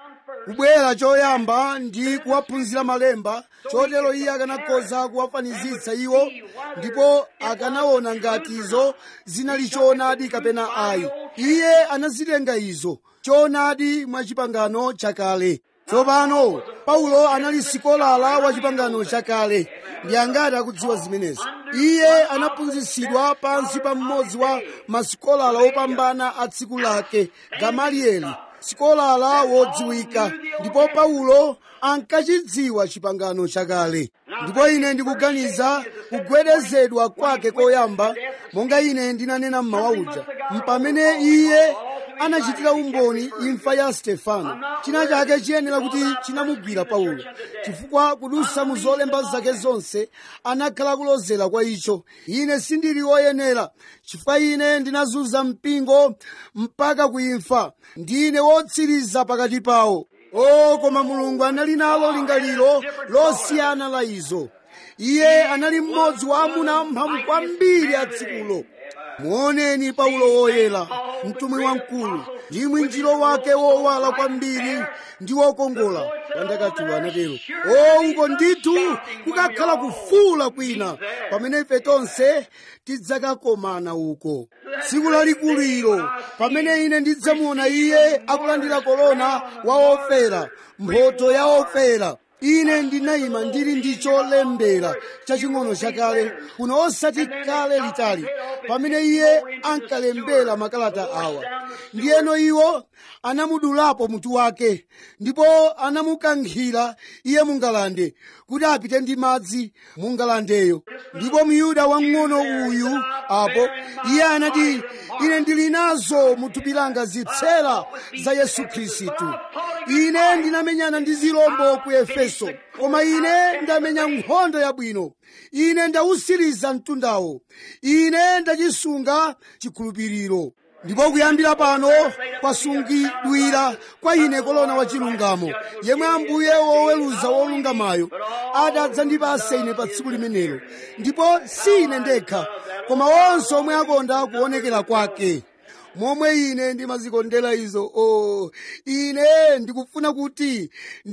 kubwera choyamba ndi kuwaphunzira malemba chotero iye akanakhoza kuwafanizitsa iwo ndipo akanaona ngati izo zinali choonadi kapena ayi iye anazitenga izo choonadi mwa chipangano chakale tsopano paulo anali sikolala wa chipangano chakale ndi angati akudziwa zimenezi iye anaphunzitsidwa pansi pa mmodzi wa masikolala opambana a tsiku lake gamalieli sikolala wodziwika ndipo paulo ankachidziwa chipangano chakale ndipo ine ndikuganiza kugwedezedwa kwake koyamba monga ine ndinanena mmawa uja mpamene iye anachitira umboni imfa ya stefano china chake chiyenera kuti chinamugwira paulo chifukwa kudusa mu zolemba zake zonse anakhala kulozera kwa icho ine sindili woyenera chifukwa ine ndinazunza mpingo mpaka kuimfa ndine wotsiriza pakati pawo o koma mulungu anali nalo lingaliro losiyana la izo iye anali mmodzi wa amuna amphamvu kwambiri a tsikulo muoneni paulo woyera mtumwi wamkulu ndi mwinjiro wake wowala kwambiri ndi wokongola pandakatulo anatero o uko ndithu kukakhala kufuula kwina pamene ife tonse tidzakakomana uko tsiku lalikulu ilo pamene ine ndidzamuona iye akulandira korona wa ofera mphotho ya ofera ine ndinayima ndili ndi cholembera chaching'ono chakale kuno osati kale litali pamene iye ankalembera makalata awa ndiyeno iwo anamudulapo mutu wake ndipo anamukankhira iye mungalande kuti apite ndi madzi mungalandeyo ndipo myuda wang'ono uyu apo iye anati ine ndili nazo muthupi langa zitsera za yesu khristu ine ndinamenyana ndi zirombo ku efeso koma ine ndamenya nkhondo yabwino ine ndawusiriza mtundawo ine ndachisunga chikhulupiriro ndipo kuyambira pano kwasungidwira kwa ine kolona wa chilungamo yemwe ambuye woweruza wolungamayo adzandipasa ine pa tsiku limenelo ndipo si ine ndekha koma onse omwe akonda kuonekera kwake momwe ine ndimazikondera izo o oh, ine ndikufuna kuti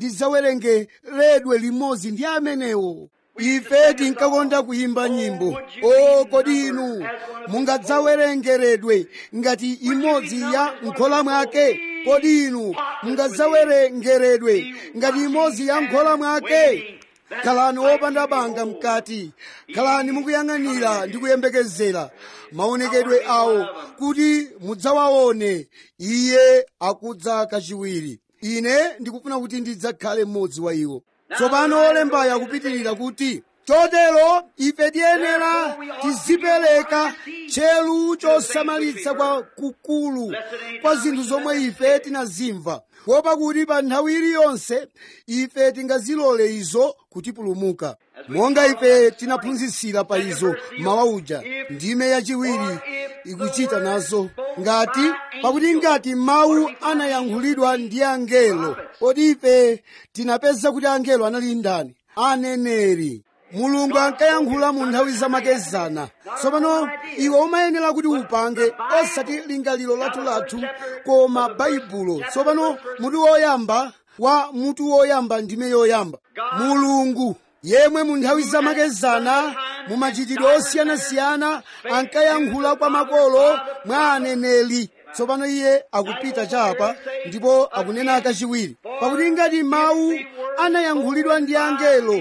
ndidzawerengeredwe limodzi ndi amenewo ife tinkakonda kuyimba nyimbo o kodi inu mungadzawerengeredwe ngati imodzi ya nkhola mwake kodi inu mungadzawerengeredwe ngati imodzi ya nkhola mwake khalani wopanda banga mkati khalani mukuyang'anira ndi kuyembekezera maonekedwe awo kuti mudzawaone iye akudza kachiwiri ine ndikufuna kuti ndidzakhale mmodzi wa iwo tsopano olembayo akupitirira kuti chotero ife tiyenera tizipereka tcheru chosamalitsa kwa kukulu kwa zinthu zomwe ife tinazimva kuopa kuti pa nthawi iliyonse ife tingazilole izo kutipulumuka monga ife tinaphunzitsira pa izo mawa uja ndime yachiwiri ikuchita nazo ngati pakuti ngati mawu anayankhulidwa ndi angelo kodi ife tinapeza kuti angelo anali ndani aneneri mulungu ankayankhula mu nthawi zamakezana tsopano iwe umayenera kuti upange osati lingaliro lathulathu koma baibulo tsopano mutu woyamba wa mutu woyamba ndime yoyamba mulungu yemwe mu nthawi zamakezana mu machitidwe osiyanasiyana ankayankhula kwa makolo mwa aneneri tsopano iye akupita chapa ndipo akunena kachiwiri pakuti ngati mawu anayankhulidwa ndi angelo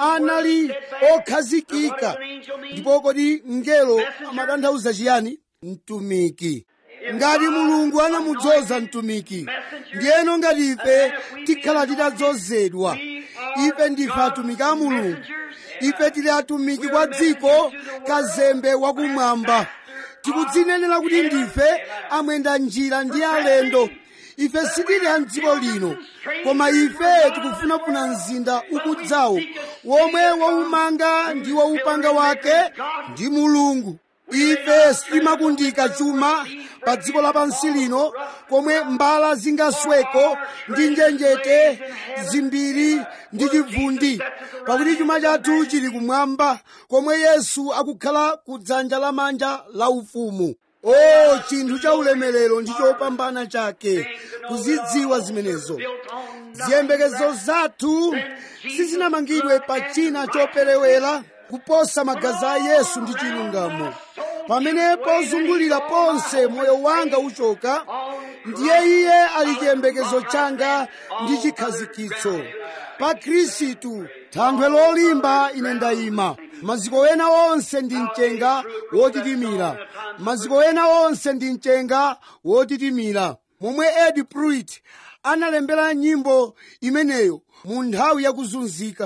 anali okhazikika ndipo kodi mngelo amatanthauza chiyani mtumiki ngati mulungu anamudzoza mtumiki ndiyeno ngati ife tikhala titadzozedwa ife ndife atumiki a mulungu ife tili atumiki kwa dziko kazembe wakumwamba tikudzinenera kuti ndife amwenda njira ndi alendo ife sitili a mdziko lino koma ife tikufunafuna mzinda ukudzawo womwe waumanga ndi waupanga wake ndi mulungu ife sitimakundika chuma pa dziko lapansi lino komwe mbala zingasweko ndi njenjete zimbiri ndi chivundi pakuti chuma chathu chili kumwamba komwe yesu akukhala ku dzanja lamanja la ufumu o chinthu cha ulemerero ndi chopambana chake kuzidziwa zimenezo ziyembekezo zathu sizinamangidwe pa china choperewera kuposa magazi a yesu ndi chilungamo pamene pozungulira ponse moyo wanga uchoka ndiye iye ali chiyembekezo changa ndi chikhazikitso pa khristu thanthwe lolimba ine ndayima maziko ena onse ndi mchenga wotitimira maziko ena onse ndi mchenga wotitimira momwe ed pruitt analembera nyimbo imeneyo mu nthawi yakuzunzika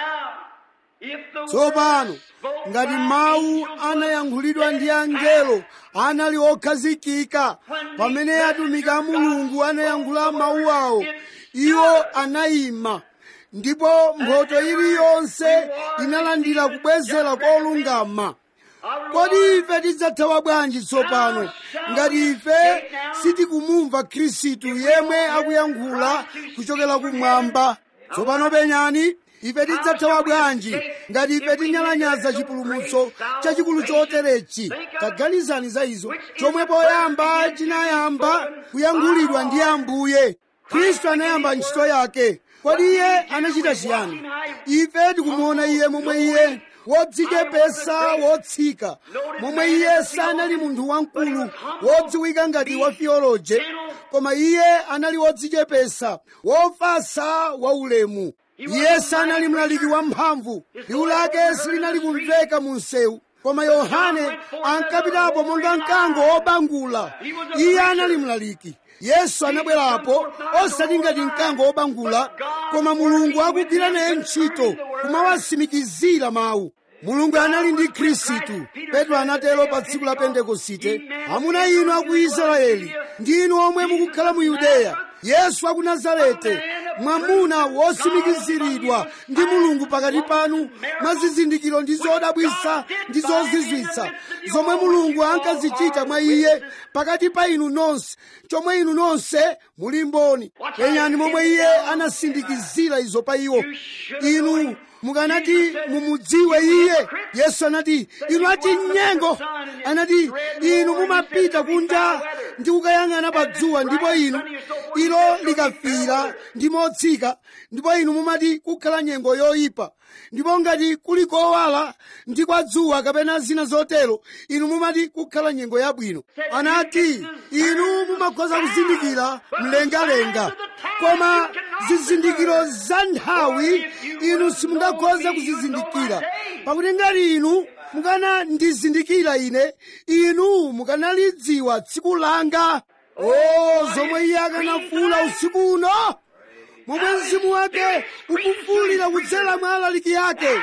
tsopano ngati mawu anayankhulidwa ndi angelo anali okhazikika pamene atumiki a mulungu anayankhula mawu awo iwo anayima ndipo mphotho iliyonse inalandira kubwezera kolungama kodi ife tidzathawa bwanji tsopano ngati ife sitikumumva khristu yemwe akuyankhula kuchokera kumwamba tsopano penyani ife tidzathawa bwanji ngati ife tinyalanyaza chipulumutso chachikulu choterechi taganizani za izo chomwe poyamba chinayamba kuyankhulidwa ndi ambuye khristu anayamba ntchito yake kodi iye anachita chiyani ife tikumuona iye momwe iye wodzichepesa wotsika momwe iye sanali munthu wamkulu wodziwika ngati wa theoloje koma iye anali wodzichepesa wofasa waulemu iye sanali mlaliki wamphamvu liwu lake silinali kumveka mu msewu koma yohane ankapitapo monga mkango wobangula iye anali mlaliki yesu anabwerapo osati ngati mkango wobangula koma mulungu akugwira naye ntchito kumawasimikizira mawu mulungu anali ndi khristu petro anatero pa tsiku la pentekosite amuna inu aku israeli ndi inu omwe mukukhala mu yudeya yesu aku nazarete mwamuna wosimikiziridwa ndi mulungu pakati panu mwa zizindikiro ndi zodabwisa ndi zozizwitsa zomwe mulungu ankazichita mwa iye pakati pa inu nonse chomwe inu nonse muli mboni penyani momwe iye anasindikizira izo pa iwo inu mukanati mumudziwe iye yesu anati inu achinyengo anati inu mumapita kunja ndi kukayang'ana pa dzuwa ndipo inu ilo likafira ndi motsika ndipo inu mumati kukhala nyengo yoyipa ndipo ngati kuli kowala ndi kwa dzuwa kapena zina zotero inu mumati kukhala nyengo yabwino anati inu mumakhoza kuzindikira mlengalenga koma zizindikiro za nthawi inu simungakhoza kuzizindikira pakuti ngati inu mukanandizindikira ine inu mukanalidziwa tsiku langa o zomwe iye akanafuula usiku uno momwe mzimu wake ukufuulira kudzera mwa alaliki ake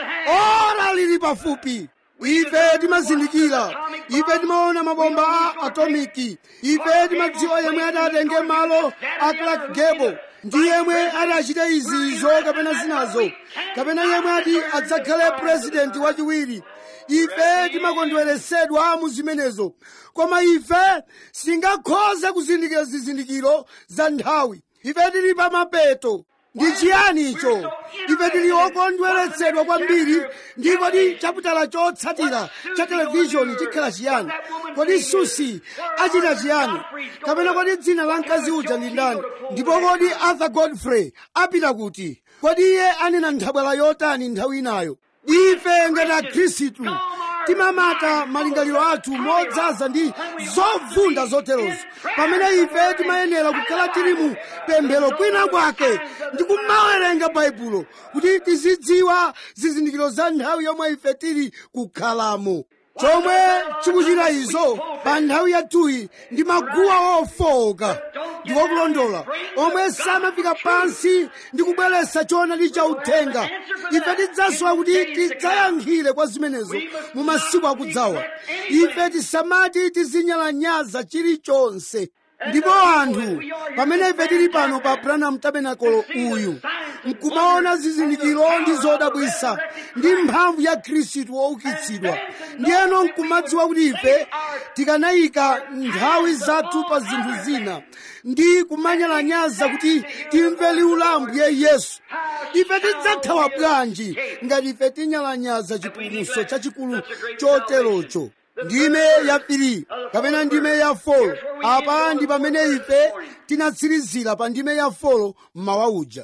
ora lili pafupi ife timazindikira ife timaona mabomba a atomiki ife timadziwa yemwe adatenge malo a clark gable ndi yemwe adachita izizo kapena zinazo kapena yemwe ati adzakhale purezidenti wachiwiri ife timakondweresedwa mu zimenezo koma ife sitingakhoze kuzindikira zizindikiro za nthawi ife tili pa mapeto ndi chiyani icho ife tili okondweretsedwa kwambiri ndi kodi chaputala chotsatira cha televishoni chikhala chiyani kodi susi achita chiyani kapena kodi dzina la mkazi uja ndi ndani ndipo kodi arthur godfrey apita kuti kodi iye anena nthabwala yotani nthawi inayo ife ngati akhristu timamata malingaliro athu modzaza ndi zovunda zoterozo pamene ife timayenera kukhala tili mu pemphero kwina kwake ndi kumawerenga baibulo kuti tizidziwa zizindikiro za nthawi yomwe ife tili kukhalamo chomwe chikuchita izo pa nthawi yathuyi ndi maguwa ofowoka ndi okulondola omwe samafika pansi ndi kubweretsa choonadi cha uthenga ife tidzasowa kuti tidzayankhire kwa zimenezo mu masiku akudzawa ife tisamati tizinyalanyaza chilichonse ndipo anthu pamene ife tili pano pa branham tabernacle uyu nkumaona zizindikiro ndi zodabwisa ndi mphamvu ya khristu woukitsidwa ndiyeno nkumadziwa kuti ife tikanayika nthawi zathu pa zinthu zina ndi kumanyalanyaza kuti timve liwu la ambuye yesu ife tidzathawa bwanji ngati ife tinyalanyaza chipulumutso chachikulu choterocho ndime ya 3 kapena ndime ya 4 apa ndi pamene ife tinatsirizira pa ndime ya 4 mmawa uja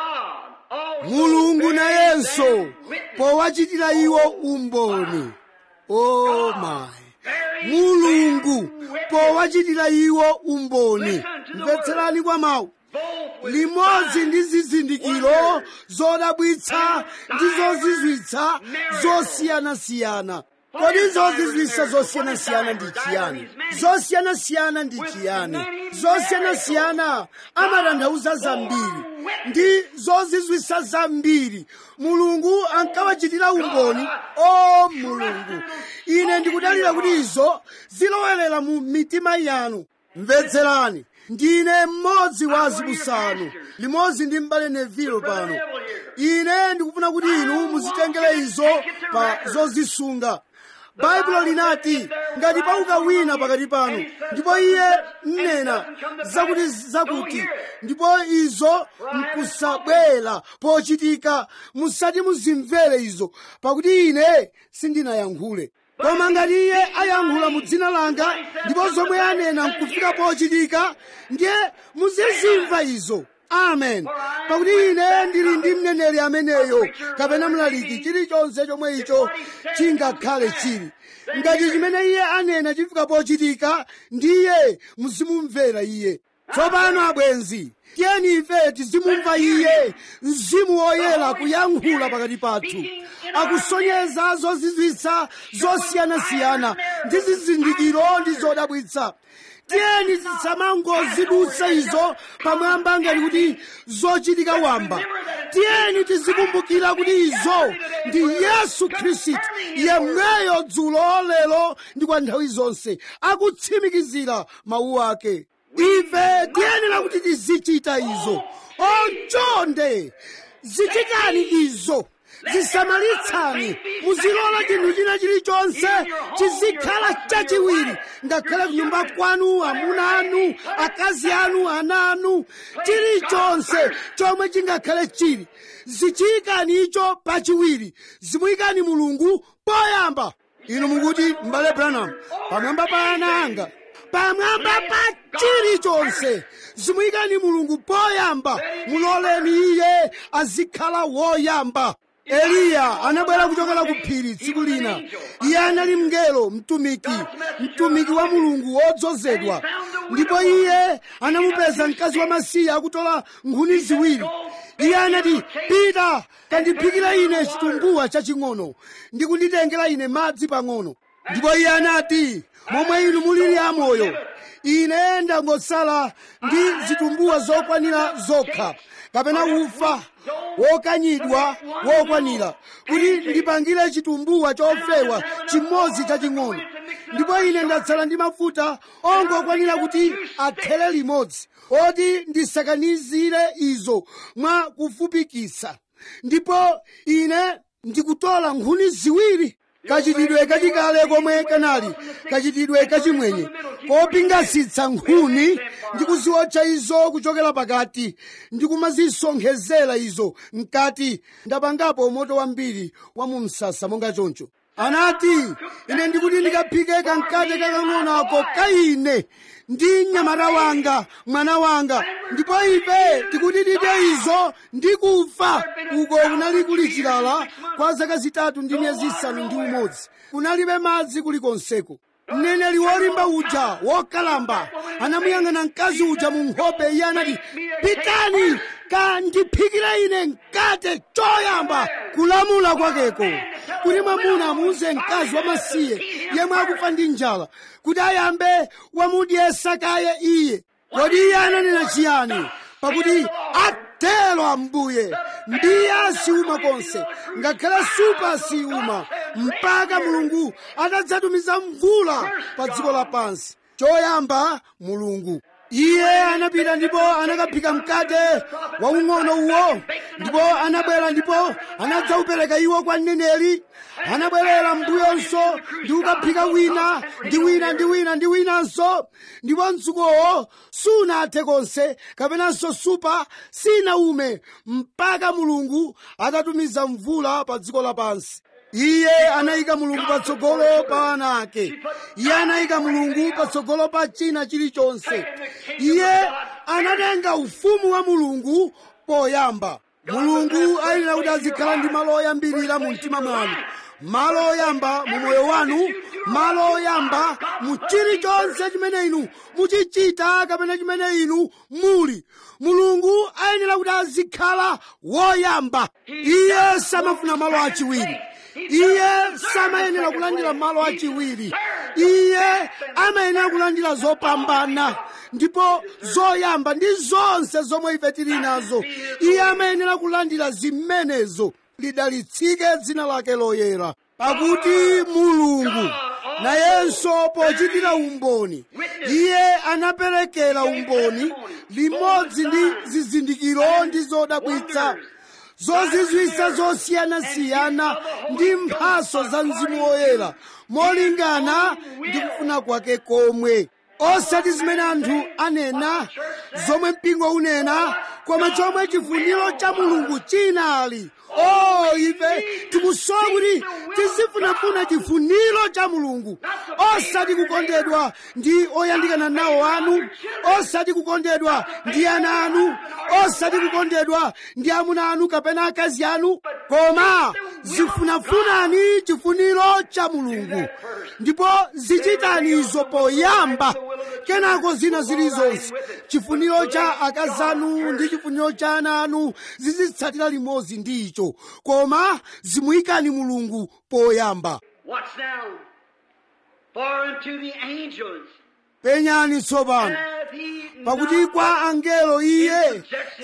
mulungu nayenso powachitira iwo umboni oh my mulungu powachitira iwo umboni mvetserani kwa mawu limodzi ndi zizindikiro zodabwitsa ndi zozizwitsa zosiyanasiyana kodi zozizwitsa zosiyanasiyana ndi chiyani zosiyanasiyana ndi chiyani zosiyanasiyana amatanthauza zambiri ndi zozizwitsa zambiri mulungu ankawachitira umboni o mulungu ine ndikudalira kuti izo zilowerera mu mitima yanu mvetserani ndine mmodzi wa azibusanu limodzi ndi m'bale nevilo pano ine ndikufuna kuti inu muzitengere izo pa zozisunga baibulo linati ngati pauka wina pakati panu ndipo iye mnena zakuti zakuti ndipo izo nkusabwera pochitika musati muzimvere izo pakuti ine sindinayankhule koma ngati iye ayankhula mu dzina langa ndipo zomwe anena nkufika pochitika ndiye muzizimva izo amen pakuti ine ndili ndi mneneri ameneyo kapena mlaliki chilichonse chomwe icho chingakhale chili ngati chimene iye anena chifika pochitika ndiye muzimumvera iye tsopano abwenzi tiyeni ife tizimumva iye mzimu woyera kuyankhula pakati pathu akusonyeza zozizwitsa zosiyanasiyana ndi zizindikiro ndi zodabwitsa tiyeni tisamangozidutsa izo pamwamba ngati kuti zochitika wamba tiyeni tizikumbukira kuti izo ndi yesu khristu yemweyo dzulo lero ndi kwa nthawi zonse akutsimikizira mawu ake ife tiyenera kuti tizichita izo onchonde zichitani izo zisamalitsani muzilola chinthu china chilichonse chizikhala chachiwiri ngakhale kunyumba kwanu amuna anu akazi anu ana anu chilichonse chomwe chingakhale chili zichiyikani icho pachiwiri zimuyikani mulungu poyamba inu mukuti m'bale branham pamwamba pa ana anga pamwamba pa chilichonse zimuyikani mulungu poyamba muloleni iye azikhala woyamba eliya anabwera kuchokera ku phiri tsiku lina iye anali mngelo mtumiki mtumiki wa mulungu wodzozedwa ndipo iye anamupeza mkazi wamasiye akutola nkhuni ziwiri iye anati pita kandiphikira ine chitumbuwa chaching'ono ndi kunditengera ine madzi pang'ono ndipo iye anati momwe inu mulili amoyo ine ndangotsala ndi zitumbuwa zokwanira zokha kapena ufa wokanyidwa wokwanira kuti ndipangire chitumbuwa chofewa chimodzi chaching'ono ndipo ine ndatsala ndi mafuta ongokwanira kuti athere limodzi oti ndisakanizire izo mwa kufupikitsa ndipo ine ndikutola nkhuni ziwiri kachitidwe kachikale komwe kanali kachitidwe kachimwenye kopingasitsa nkhuni ndi kuziotcha izo kuchokera pakati ndi kumazisonkhezera izo mkati ndapangapo moto wambiri wa mu msasa monga choncho anati ine ndikuti ndikaphike kamkate kakang'ono ako kaine ndi mnyamata wanga mwana wanga ndipo ife tikuti tidye izo ndi kufa uko kunali kuli chilala kwa zaka zitatu ndi miyezi isanu ndi umodzi kunalibe madzi kulikonseko mneneri wolimba uja wokalamba anamuyang'ana mkazi uja mu nkhope iye anati pitani kandiphikire ine mkate choyamba kulamula kwakeko kuti mwamuna amuuze mkazi wamasiye yemwe akufa ndi njala kuti ayambe wamudyesa kaye iye kodi iye ananena chiyani pakuti atero ambuye mbiya siuma konse ngakhale supa siuma mpaka mulungu atadzatumiza mvula pa dziko lapansi choyamba mulungu iye anapita ndipo anakaphika mkate waung'ono uwo ndipo anabwera ndipo anadzaupereka iwo kwa mneneri anabwerera mbuyonso ndi kukaphika wina ndi wina ndi wina ndi winanso ndipo mtsukowo sunathe konse kapenanso supa sinaume mpaka mulungu atatumiza mvula pa dziko lapansi iye anayika mulungu patsogolo pa ana ake iye anayika mulungu patsogolo pa china chilichonse iye anatenga ufumu wa mulungu poyamba mulungu ayenera kuti azikhala ndi malo oyambirira mu mtima mwanu malo oyamba mu moyo wanu malo oyamba mu chilichonse chimene inu muchichita kapena chimene inu muli mulungu ayenera kuti azikhala woyamba iye samafuna malo achiwiri iye samayenera kulandira malo achiwiri iye amayenera kulandira zopambana ndipo zoyamba ndi zonse zomwe ife tili nazo iye amayenera kulandira zimenezo lidalitsike dzina lake loyera pakuti mulungu nayenso pochitira umboni iye anaperekera umboni limodzi ndi zizindikiro ndi zodabwitsa zozizwitsa zosiyanasiyana ndi mphaso za mzimu woyera molingana ndi kufuna kwake komwe osati zimene anthu anena zomwe mpingo unena koma chomwe chifuniro cha mulungu chinali o ife tikusowa kuti tizifunafuna chifuniro cha mulungu osati kukondedwa ndi oyandikana nawo anu osati kukondedwa ndi ana anu osati kukondedwa ndi amuna anu kapena akazi anu koma zifunafunani chifuniro cha mulungu ndipo zichitani izo poyamba kenako zina zilizonse chifuniro cha akazi anu ndi chifuniro cha ana anu zizitsatira limodzi ndi icho koma zimuyikani mulungu poyamba Watch now. For unto the angels penyani tsopano hath he pakuti not kwa angelo iye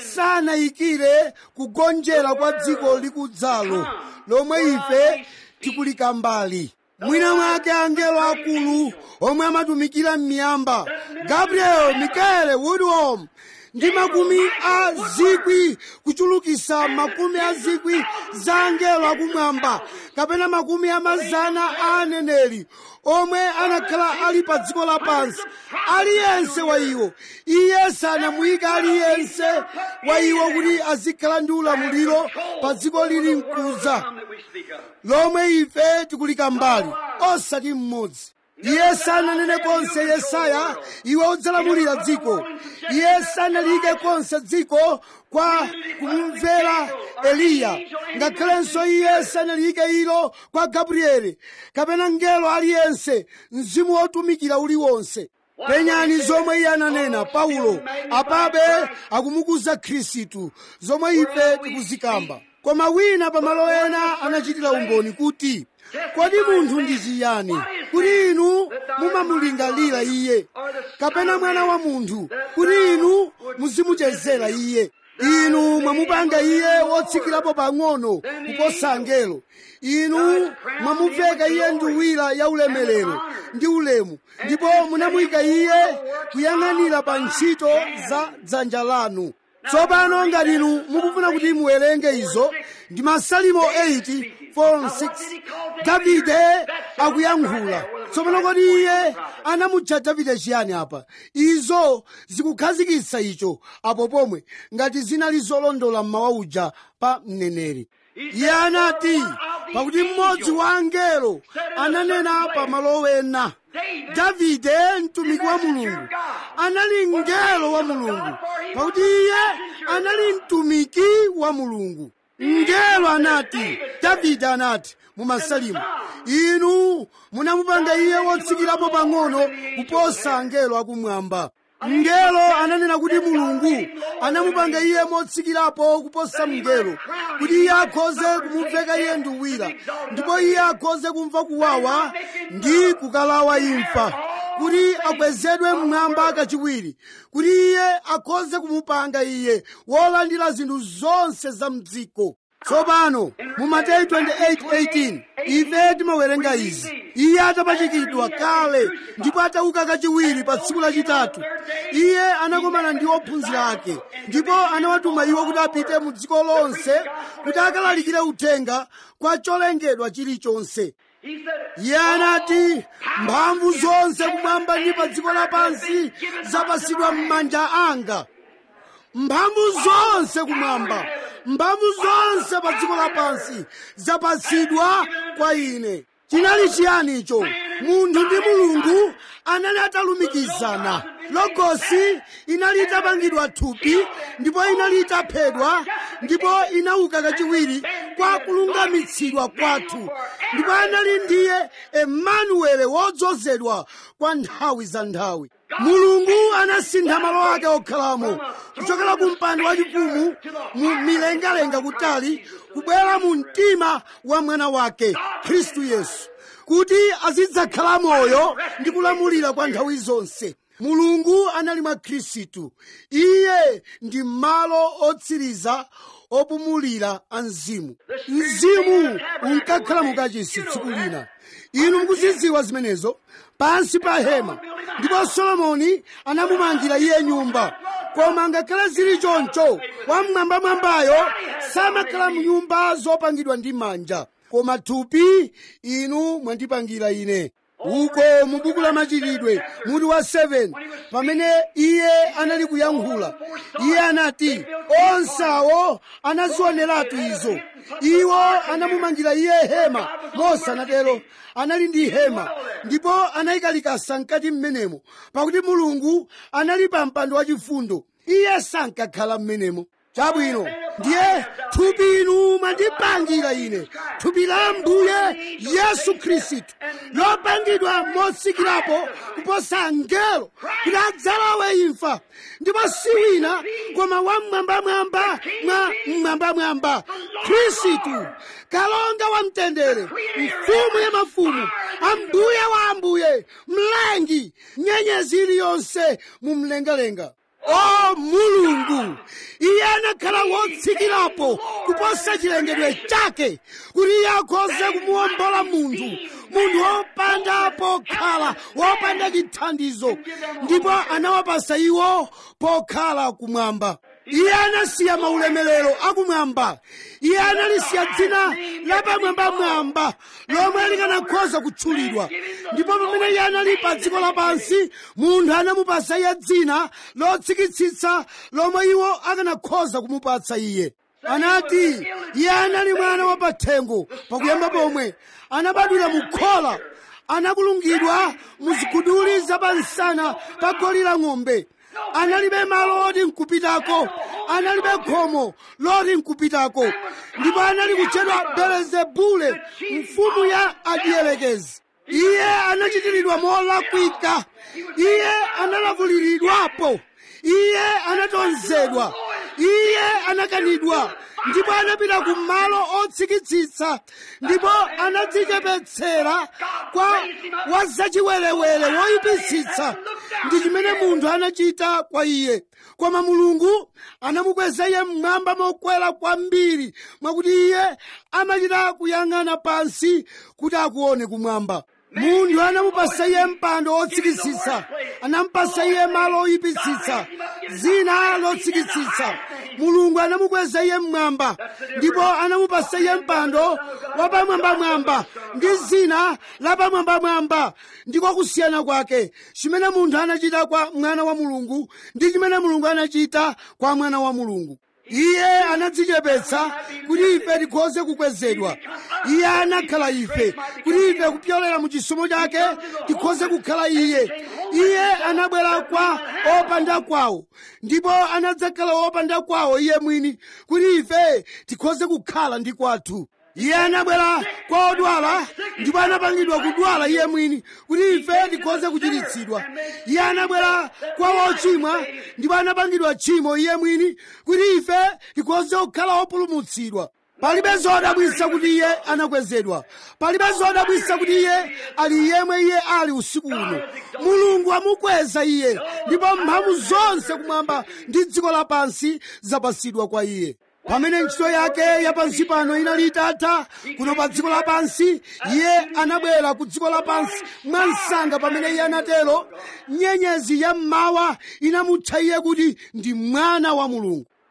sanayikire kugonjera kwa dziko likudzalo lomwe ife tikulika mbali mwina mwake angelo akulu omwe amatumikira m'miyamba gabriel mikaele woodhom ndi makumi a zikwi kuchulukisa makumi a zikwi za angelo akumwamba kapena makumi a mazana a aneneri omwe anakhala ali pa dziko lapansi aliyense wa iwo iye sanamuyika aliyense wa iwo kuti azikhala ndi ulamuliro pa dziko lili mkuza that we speak of. lomwe ife tikulika mbali osati mmodzi iye sananene konse yesaya iwe udzalamulira dziko iye sanalike konse dziko kwa kumumvera eliya ngakhalenso iye sanalike ilo kwa gabrieli kapena ngelo aliyense mzimu wotumikira uliwonse penyani zomwe iye ananena paulo apabe akumukuza khristu zomwe ife tikuzikamba koma wina pamalo ena anachitira umboni kuti kodi munthu ndi chiyani kuti inu mumamulingalira iye kapena mwana wa munthu kuti inu muzimuchezera iye inu mwamupanga iye wotsikirapo pang'ono kuposa angelo inu mwamuveka iye nduwira ya ulemerero ndi ulemu ndipo munamuyika iye kuyang'anira pa ntchito za dzanja lanu tsopano ngati inu mukufuna kuti muwerenge izo ndi masalimo 8 4 6 davide akuyankhula tsopano kodi iye anamutcha davide chiyani apa izo zikukhazikitsa icho apo pomwe ngati zinali zolondola mmawa uja pa mneneri iye anati pakuti mmodzi wa angelo ananena pa malo ena davide mtumiki wa mulungu anali mngelo wa mulungu pakuti iye anali mtumiki wa mulungu mngelo anati davide anati mu masalimo inu munamupanga iye wotsikirapo pang'ono kuposa angelo akumwamba mngelo ananena kuti mulungu anamupanga iye motsikirapo kuposa mngelo kuti iye akhoze kumuveka iye nduwira ndipo iye akhoze kumva kuwawa ndi kukalawa imfa kuti akwezedwe mmwamba kachiwiri kuti iye akhoze kumupanga iye wolandira zinthu zonse za mdziko tsopano mu mateyu 28:18 ife timawerenga izi iye atapachikidwa kale ndipo atauka kachiwiri pa tsiku lachitatu iye anakomana ndi ophunzira ake ndipo anawatuma iwo kuti apite mu dziko lonse kuti akalalikire uthenga kwa cholengedwa chilichonse He said, iye anati mphamvu zonse kumwamba ndi pa dziko lapansi zapasidwa m'manja anga mphamvu zonse kumwamba mphamvu zonse pa dziko lapansi zapatsidwa kwa ine chinali chiyani icho munthu ndi mulungu anali atalumikizana logosi inali itapangidwa thupi ndipo inali itaphedwa ndipo inauka kachiwiri kwa kulungamitsidwa kwathu ndipo anali ndiye emanuele wodzozedwa kwa nthawi za nthawi mulungu anasintha malo ake okhalamo kuchokera ku mpando wachifumu mu milengalenga kutali kubwera mu mtima wa mwana wake khristu yesu kuti azidzakhala moyo ndi kulamulira kwa nthawi zonse mulungu anali mwa khristu iye ndi malo otsiriza opumulira a mzimu mzimu unkakhala mukachisi tsiku lina inu mukuzidziwa zimenezo pansi pa hema ndipo solomoni anamumangira iye nyumba koma ngakhale zili choncho wamwambamwambayo samakhala mnyumba zopangidwa ndi manja koma thupi inu mwandipangira ine uko mu buku la machitidwe mutu wa 7 pamene iye anali kuyankhula iye anati onsawo anazioneratu izo iwo anamumangira iye hema mose anatero anali ndi hema ndipo anayika likasa mkati mmenemo pakuti mulungu anali pa mpando wachifundo iye sankakhala mmenemo chabwino ndiye thupi inu mwandipangira ine thupi la ambuye yesu khristu lopangidwa motsikirapo kuposa angelo kuti adzalawe imfa ndipo si wina koma wamwambamwamba mwa mwambamwamba khristu kalonga wa mtendere mfumu ya mafumu ambuye wa ambuye mlengi nyenyezi iliyonse mu mlengalenga o mulungu iye anakhala wotsikirapo kuposa chilengedwe chake kuti iye akhoze kumuwombola munthu munthu wopanda pokhala wopanda chithandizo ndipo anawapasa iwo pokhala kumwamba iye anasiya maulemerero akumwamba iye analisiya dzina lapamwambamwamba lomwe likanakhoza kutchulidwa ndipo pamene iye anali pa dziko lapansi munthu anamupasa iye dzina lotsikitsitsa lomwe iwo akanakhoza kumupatsa iye anati iye anali mwana wa pathengo pakuyamba pomwe anabadwira mu khola anakulungidwa muziguduli zapansana pa goli la ng'ombe analibe malo oti nkupitako analibe khomo loti nkupitako ndipo anali kutchedwa belezebule mfumu ya adiyelekezi iye anachitiridwa molakwika iye analavuliridwapo iye anatonzedwa iye anakanidwa ndipo anapita ku malo otsikitsitsa ndipo anadzichepetsera kwa wazachiwerewere woyipitsitsa ndi chimene munthu anachita kwa iye koma mulungu anamukweza iye mmwamba mokwera kwambiri mwakuti iye amachita kuyang'ana pansi kuti akuone kumwamba munthu anamupasa iye mpando wotsikitsitsa anamupasa iye malo oyipitsitsa zina lotsikitsitsa mulungu anamukweza iye mmwamba ndipo anamupasa iye mpando wapamwambamwamba ndi zina lapamwambamwamba ndiko kusiyana kwake chimene munthu anachita kwa mwana wa mulungu ndi chimene mulungu anachita kwa mwana wa mulungu iye anadzichepetsa kuti ife tikhoze kukwezedwa iye anakhala ife kuti ife kupyolera mu chisomo chake tikhoze kukhala iye iye anabwera kwa opanda kwawo ndipo anadzakhala opanda kwawo iye mwini kuti ife tikhoze kukhala ndi kwathu iye anabwera kwa odwala ndipo anapangidwa kudwala iye mwini kuti ife tikhoze kuchiritsidwa iye anabwera kwa wochimwa ndipo anapangidwa tchimo iye mwini kuti ife tikhoze kukhala opulumutsidwa palibe zodabwitsa kuti iye anakwezedwa palibe zodabwitsa kuti iye ali yemwe iye ali usiku uno mulungu amukweza iye ndipo mphamvu zonse kumwamba ndi dziko lapansi zapasidwa kwa iye pamene ntchito yake yapansi pano inali itatha kuno pa dziko lapansi iye anabwera ku dziko lapansi mwansanga pamene iye anatero nyenyezi ya mmawa inamutcha iye kuti ndi mwana wa mulungu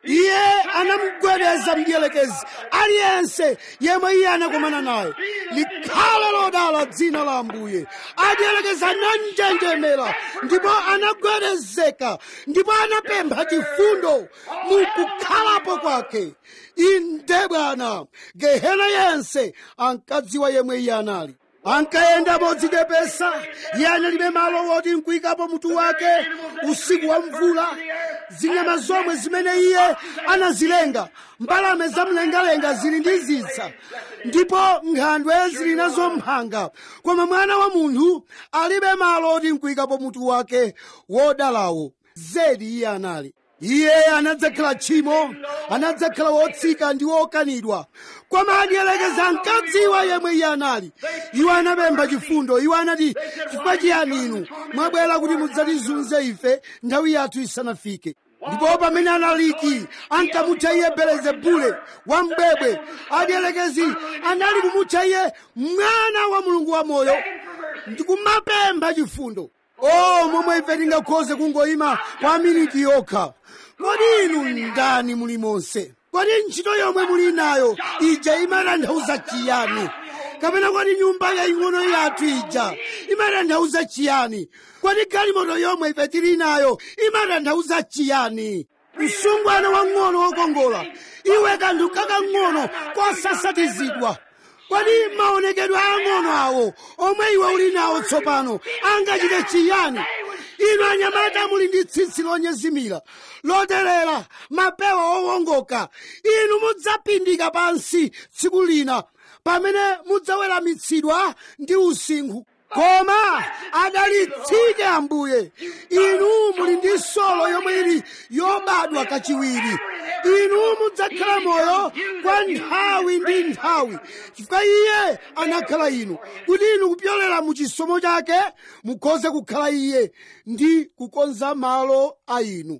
iye anamugwedeza mdierekezi aliyense yemwe iye anakomana naye likhale lodala dzina la ambuye adierekezi ananjenjemera ndipo anagwedezeka ndipo anapempha chifundo mukukhalapo kwake inde bwana gehena yense ankadziwa yemwe iye anali ankayenda modzichepesa iye analibe malo woti nkuyikapo mutu wake usiku wa mvula zinyama zomwe zimene iye anazilenga mbalame zamlengalenga zili ndi zisa ndipo nkhandwe zili nazo mphanga koma mwana wa munthu alibe malo oti nkuyikapo mutu wake wodalawo zedi iye anali iye anadzakhala tchimo anadzakhala wotsika ndi wokanidwa koma adiyelekeza ankadziwa yemwe iye anali iwo anapempha chifundo iwo anati chifukwa chiyani inu mwabwera kuti mudzatizunze ife nthawi yathu isanafike ndipo pamene analiki ankamutcha iye belezebule wambwebwe adiyelekezi anali kumutcha iye mwana wa mulungu wamoyo ndikumapempha chifundo o momwe ife tingakhoze kungoyima kwa miniti yokha kodi inu ndani muli monse kodi ntchito yomwe muli nayo ija imatanthauza chiyani kapena kodi nyumba yaing'ono yathu ija imatanthauza chiyani kodi galimoto yomwe ife tili nayo imatanthauza chiyani msungwana wang'ono wokongola iwe kanthu kakang'ono kosasatizidwa kodi maonekedwe ang'ono awo omwe iwe uli nawo tsopano angachite chiyani inu anyamata muli ndi tsitsi lonyezimira loterera mapewa owongoka inu mudzapindika pansi tsiku lina pamene mudzaweramitsidwa ndi usinkhu koma adalitsike ambuye inu muli ndi solo yomwe ili yobadwa kachiwiri inu mudzakhala moyo kwa nthawi ndi nthawi chifukwa iye anakhala inu kuti inu kupyolera mu chisomo chake mukhoze kukhala iye ndi kukonza malo a inu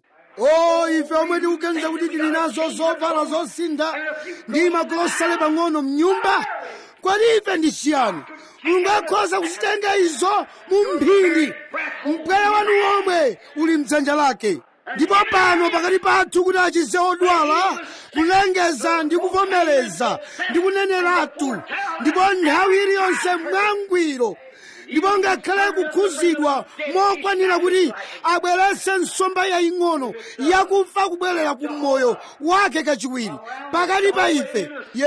o ife omwe tikuganiza kuti tili nazo zovala zosintha ndi magulosale pang'ono mnyumba kodi ife ndi chiyani mulungu akhoza kuzitenga izo mu mphindi mpweya wanu womwe uli mdzanja lake ndipo pano pakati pathu kuti achize odwala kulengeza ndi kuvomereza ndi kuneneratu ndipo nthawi iliyonse mwangwiro ndipo ngakhale kukhuzidwa mokwanira kuti abweretse nsomba yaying'ono yakufa kubwerera ku moyo wake kachiwiri pakati pa ife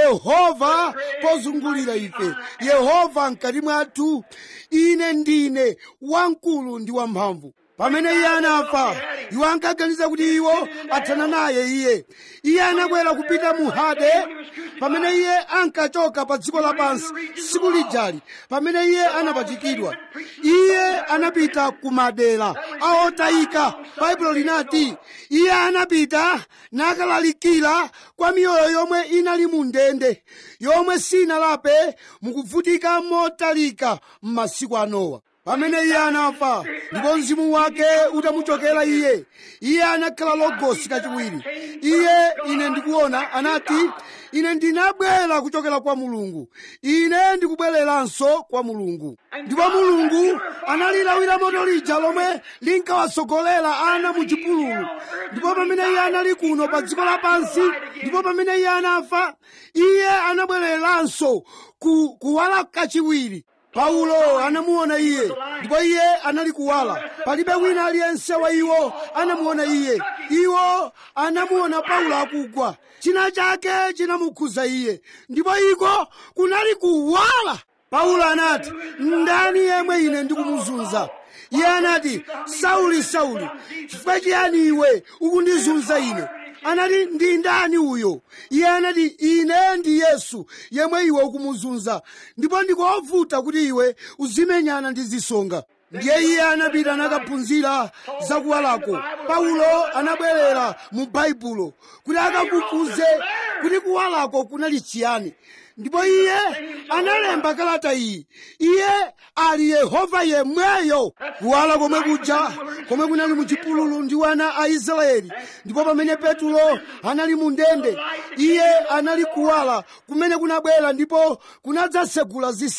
yehova pozungulira ife yehova mkati mwathu ine ndine wamkulu ndi wamphamvu pamene iye anafa iwo ankaganiza kuti iwo athana naye iye iye anabwera kupita mu hade pamene iye ankachoka pa dziko lapansi tsiku lijali pamene iye anapachikidwa iye anapita ku madera aotayika baibulo linati iye anapita nakalalikira kwa miyoyo yomwe inali mu ndende yomwe sinalape mukuvutika motalika m'masiku a nowa pamene iye anafa ndipo mzimu wake utamuchokera iye iye anakhala logosi kachiwiri iye ine ndikuona anati ine ndinabwera kuchokera kwa mulungu ine ndikubwereranso kwa mulungu ndipo mulungu analilawira moto lija lomwe linkawasogolera ana mu chipululu ndipo pamene iye anali kuno pa dziko lapansi ndipo pamene iye anafa iye anabwereranso ku kuwala kachiwiri paulo anamuona iye ndipo iye anali kuwala palibe wina aliyense wa iwo anamuona iye iwo anamuona paulo akugwa china chake chinamukhuza iye ndipo iko kunali kuwala paulo anati ndani yemwe ine ndikumuzunza iye anati sauli sauli chifukwa chiyani iwe ukundizunza ine anati ndi ndani uyo iye anati ine ndi yesu yemwe iwe ukumuzunza ndipo ndikovuta kuti iwe uzimenyana ndi zisonga ndiye iye anapita nakaphunzira zakuwalako paulo anabwerera mu baibulo kuti akafufuze kuti kuwalako kunali chiyani ndipo iye analemba kalata iyi iye ali yehova yemweyo kuwala komwe kuja komwe kunali mu chipululu ndi wana a israeli ndipo pamene petulo anali mu ndende iye anali kuwala kumene kunabwera ndipo kunadzasegula zitseko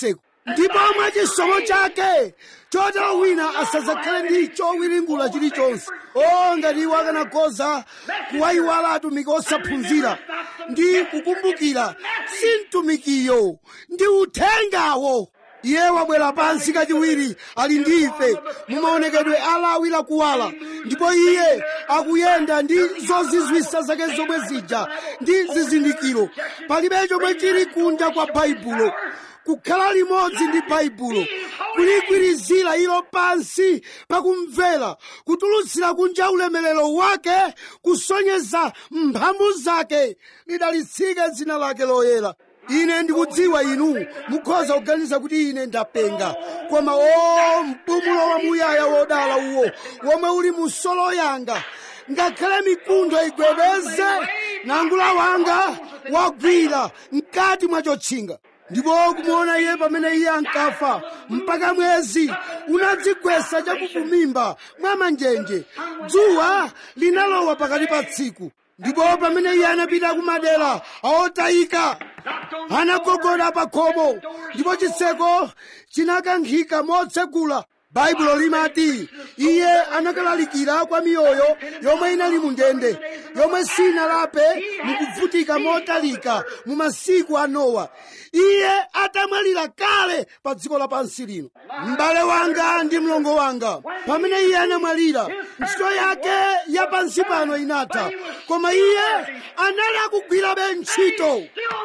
ndipo mwa chisomo chake chotero wina asadzakhale ndi chowiringula chilichonse o ngati iwo akanakhoza kuwayiwala atumiki osaphunzira ndi kukumbukira si mtumikiyo ndi uthengawo iye wabwera pansi kachiwiri ali ndi ife mumaonekedwe alawi lakuwala ndipo iye akuyenda ndi zozizwisa zake zomwe zija ndi zizindikiro palibe chomwe chili kunja kwa baibulo kukhala limodzi ndi baibulo kuligwirizira ilo pansi pakumvera kutulutsira kunja ulemerero wake kusonyeza mphamvu zake lidalitsike dzina lake loyera ine ndikudziwa inu mukhoza kuganiza kuti ine ndapenga koma o mpumulo wamuyaya wodala uwo womwe uli mu solo yanga ngakhale mikuntho igwedeze nangula wanga wagwira mkati mwa chotchinga ndipo kumuona iye pamene iye ankafa mpaka mwezi unadzigwesa chakufumimba mwa manjenje dzuwa linalowa pakati pa tsiku ndipo pamene iye anapita kumadera aotayika anagogoda pa khomo ndipo chitseko chinakankhika motsegula baibulo limati iye anakalalikira kwa miyoyo yomwe inali mu ndende yomwe sinalape mukuvutika motalika mu masiku a nowa iye atamwalira kale pa dziko lapansi lino m'bale wanga ndi mlongo wanga pamene iye anamwalira ntchito yake ya pansi pano inatha koma iye anali akugwirabe ntchito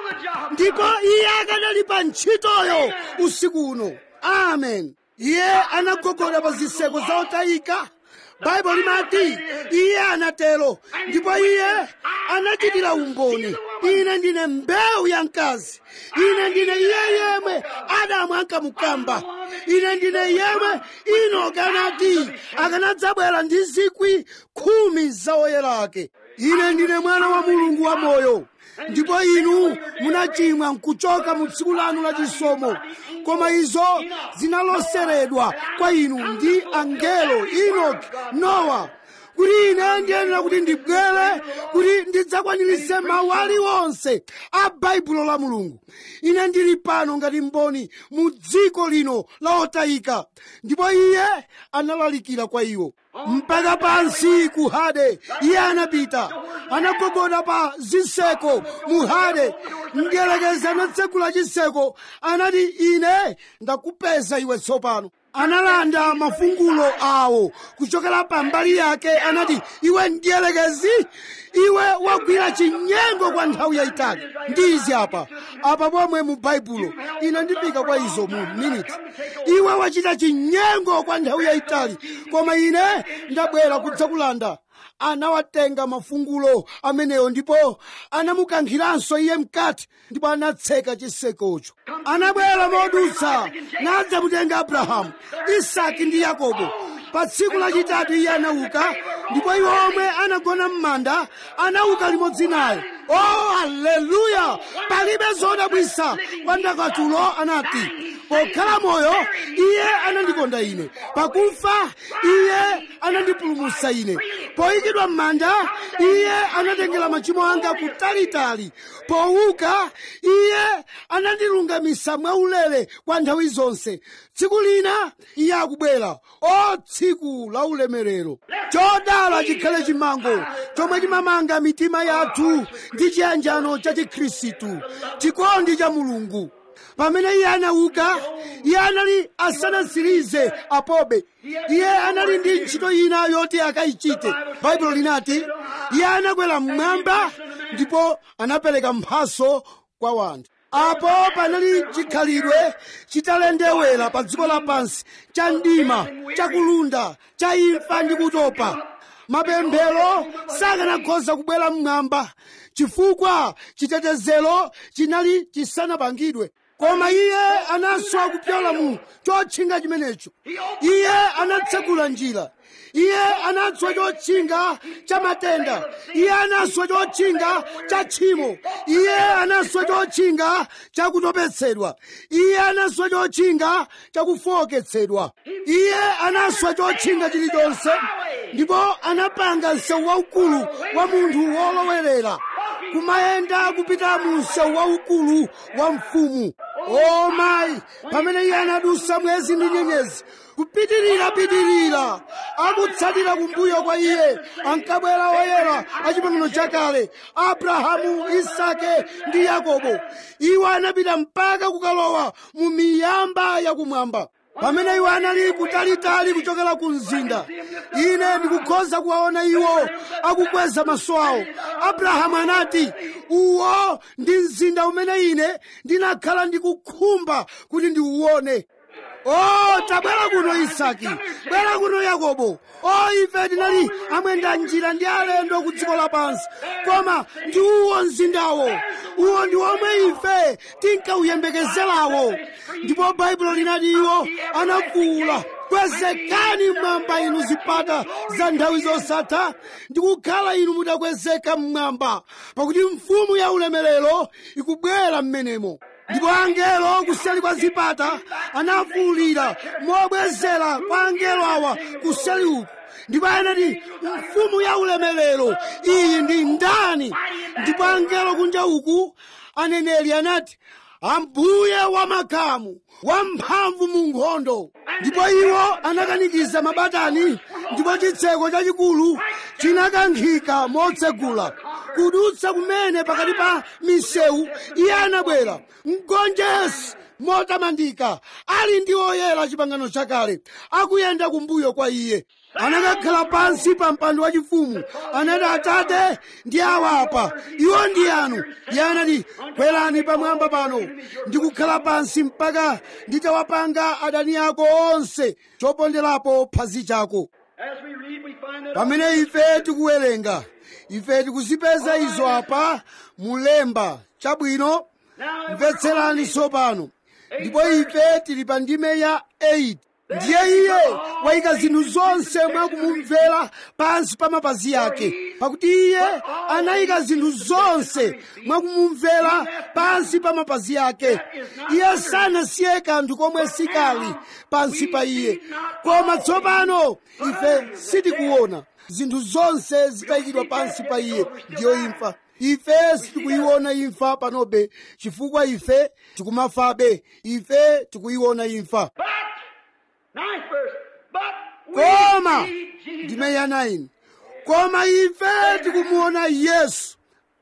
ndipo iye akanali pa ntchitoyo usiku uno amen iye anagogoda pa zitseko za otayika baibulo limati iye anatero ndipo iye anachitira umboni ine ndine mbewu ya mkazi ine ndine iye yemwe adamu ankamukamba ine ndine yemwe inoki anati akanadzabwera ndi zikwi khumi za oyera ake ine ndine mwana wa mulungu wa moyo ndipo inu munachimwa nkuchoka mu tsiku lanu la chisomo koma izo zinaloseredwa kwa inu ndi angelo enoki nowa kuti ine ndiyenera kuti ndibwere kuti ndidzakwaniritse mawu aliwonse a baibulo la mulungu ine ndili pano ngati mboni mu dziko lino la otayika ndipo iye analalikira kwa iwo mpaka pansi ku hade iye anapita anagogoda pa zitseko mu hade mdierekezi anatsegula chitseko anati ine ndakupeza iwe tsopano analanda mafungulo awo kuchokera pambali yake anati iwe mdierekezi iwe wagwira chinyengo kwa nthawi yayitali ndi izi apa apa pomwe mu baibulo ine ndifika kwa izo mu miniti iwe wachita chinyengo kwa nthawi yayitali koma ine ndabwera kudzakulanda anawatenga mafungulo amenewo ndipo anamukankhiranso iye mkati ndipo anatseka chisekocho anabwera modutsa nadzamutenga abrahamu isaki ndi yakobo pa tsiku lachitatu iye anauka ndipo iwo omwe anagona m'manda anauka limodzi naye oh haleluya palibe zodabwisa kwa ndakatulo anati pokhala moyo iye anandikonda ine pakufa iye anandipulumutsa ine poyikidwa m'manda iye anatengera machimo anga kutalitali powuka iye anandilungamisa mwaulere kwa nthawi zonse tsiku lina iye akubwera o tsiku la ulemerero chodala chikhale chimango chomwe chimamanga mitima yathu ndi chiyanjano cha chikhristu chikondi cha mulungu pamene iye anauka iye anali asanatsirize apobe iye anali ndi ntchito ina yoti akayichite baibulo linati iye anakwera mmwamba ndipo anapereka mphaso kwa wanthu apo panali chikhalidwe chitalendewera pa dziko lapansi cha mdima cha kulunda cha imfa ndi kutopa mapemphero sakanakhoza kubwera mmwamba chifukwa chitetezero chinali chisanapangidwe koma iye anaswa kupyola mu chotchinga chimenecho iye anatsegula njira iye anaswa chotchinga cha matenda iye anaswa chotchinga cha tchimo iye anaswa chotchinga cha kutopetsedwa iye anaswa chotchinga cha kufowoketsedwa iye anaswa chotchinga chilichonse ndipo anapanga msewu waukulu wa munthu wolowelera kumayenda kupita mu msewu waukulu wa mfumu o mayi pamene iye anadusa mwezi ndi nyenyezi kupitirira pitirira akutsatira kumbuyo kwa iye ankabwera oyera achipangano chakale abrahamu isake ndi yakobo iwo anapita mpaka kukalowa mu miyamba yakumwamba pamene iwo anali kutalitali kuchokera ku mzinda ine ndikukhoza kuwaona iwo akukweza maso awo abrahamu anati uwo ndi mzinda umene ine ndinakhala ndikukhumba kuti ndiuwone o tabwera kuno isaki bwera kuno yakobo o ife tinali amwenda njira ndi alendo ku dziko lapansi koma ndi uwo mzindawo uwo ndi omwe ife tinkawuyembekezerawo ndipo baibulo linati iwo anafuwula kwezekani mmwamba inu zipata za nthawi zosatha ndikukhala inu mutakwezeka mmwamba pakuti mfumu ya ulemerero ikubwera mmenemo ndipo angelo kuseli kwa zipata anafuwulira mobwezera kwa angelo awa kuseli uku ndipo anati mfumu ya ulemerero iyi ndi ndani ndipo angelo kunja uku aneneri anati ambuye wamakamu wamphamvu mu nkhondo ndipo iwo anakanikiza mabatani ndipo chitseko chachikulu chinakankhika motsegula kudutsa kumene pakati pa misewu iye anabwera mgonjesi motamandika ali ndi oyera chipangano chakale akuyenda kumbuyo kwa iye anakakhala pansi pa mpando wachifumu anati atate ndi awapa iwo ndi anu iye anati kwerani pamwamba pano ndikukhala pansi mpaka nditawapanga adani ako onse choponderapo phazi chako As we read, we find that pamene ife tikuwerenga ife tikuzipeza izo apa mulemba chabwino mvetserani tsopano ndipo ife tili pa ndime ya 8 ndiye iye wayika zinthu zonse mwakumumvera pansi pa mapazi ake pakuti iye anayika zinthu zonse mwakumumvera pansi pa mapazi ake iye sanasiye kanthu komwe sikali pansi pa iye koma tsopano ife sitikuona zinthu zonse zitayikidwa pansi pa iye ndiyo imfa ife sitikuyiona imfa panobe chifukwa ife tikumafabe ife tikuyiona imfa But, ninth verse, but we koma see Jesus. ndime ya 9 koma ife tikumuona yesu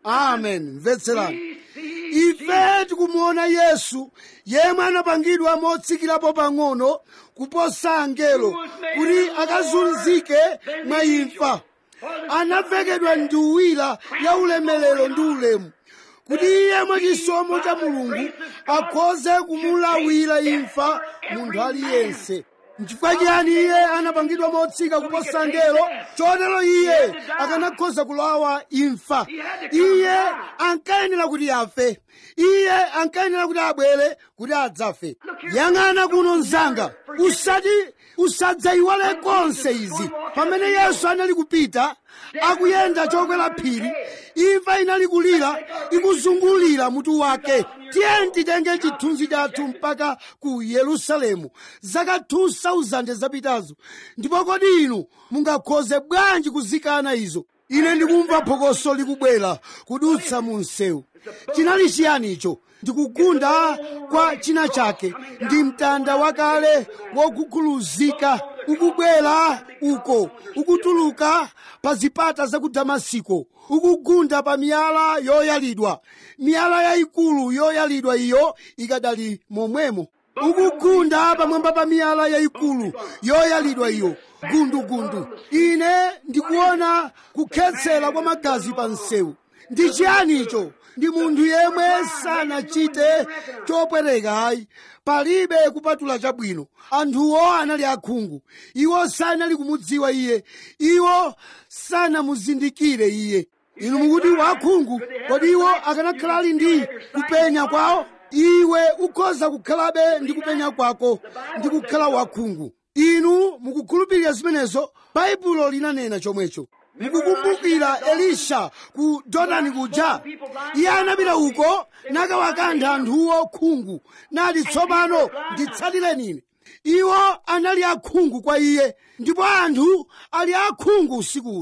amen mvetserani We see ife tikumuona yesu yemwe anapangidwa motsikirapo pang'ono kuposa angelo kuti akazunzike mwa imfa anavekedwa nduwira ya ulemerero ndi ulemu kuti iye mwachisomo cha mulungu akhoze kumulawira imfa munthu aliyense nchifukwa chiyani iye anapangidwa motsika kuposa angelo chotero iye akanakhoza kulawa imfa iye ankayenera kuti afe iye ankayenera kuti abwere kuti adzafe yang'ana kuno mzanga usati usadzayiwale konse izi pamene yesu anali kupita akuyenda chokwera phiri imfa inali kulira ikuzungulira mutu wake tiyeni titenge chithunzi chathu mpaka ku yerusalemu zaka 2000 zapitazo ndipo kodi inu mungakhoze bwanji kuzikana izo ine ndikumva phokoso likubwera kudutsa mu msewu chinali chiyani icho ndikugunda kwa china chake ndi mtanda wakale wokukhuluzika ukubwera uko ukutuluka pa zipata za ku damasiko ukugunda pa miyala yoyalidwa miyala yayikulu yoyalidwa iyo ikadali momwemo ukugunda pamwamba pa miyala yayikulu yoyalidwa iyo gundugundu ine ndikuona kukhetsera kwa magazi pa msewu ndi chiyani icho ndi munthu yemwe sanachite chopwereka ayi palibe kupatula chabwino anthuwo anali akhungu iwo sanali kumudziwa iye iwo sanamuzindikire iye inu mukuti wakhungu kodi iwo akanakhala ali ndi kupenya kwawo iwe ukhoza kukhalabe ndi kupenya kwako ndi kukhala wakhungu inu mukukhulupirira zimenezo baibulo linanena chomwecho mukukumbukira elisha ku jordani kuja iye anapita uko nakawakantha anthuwo khungu nati tsopano nditsatireni ine iwo anali akhungu kwa iye ndipo anthu ali akhungu usiku uno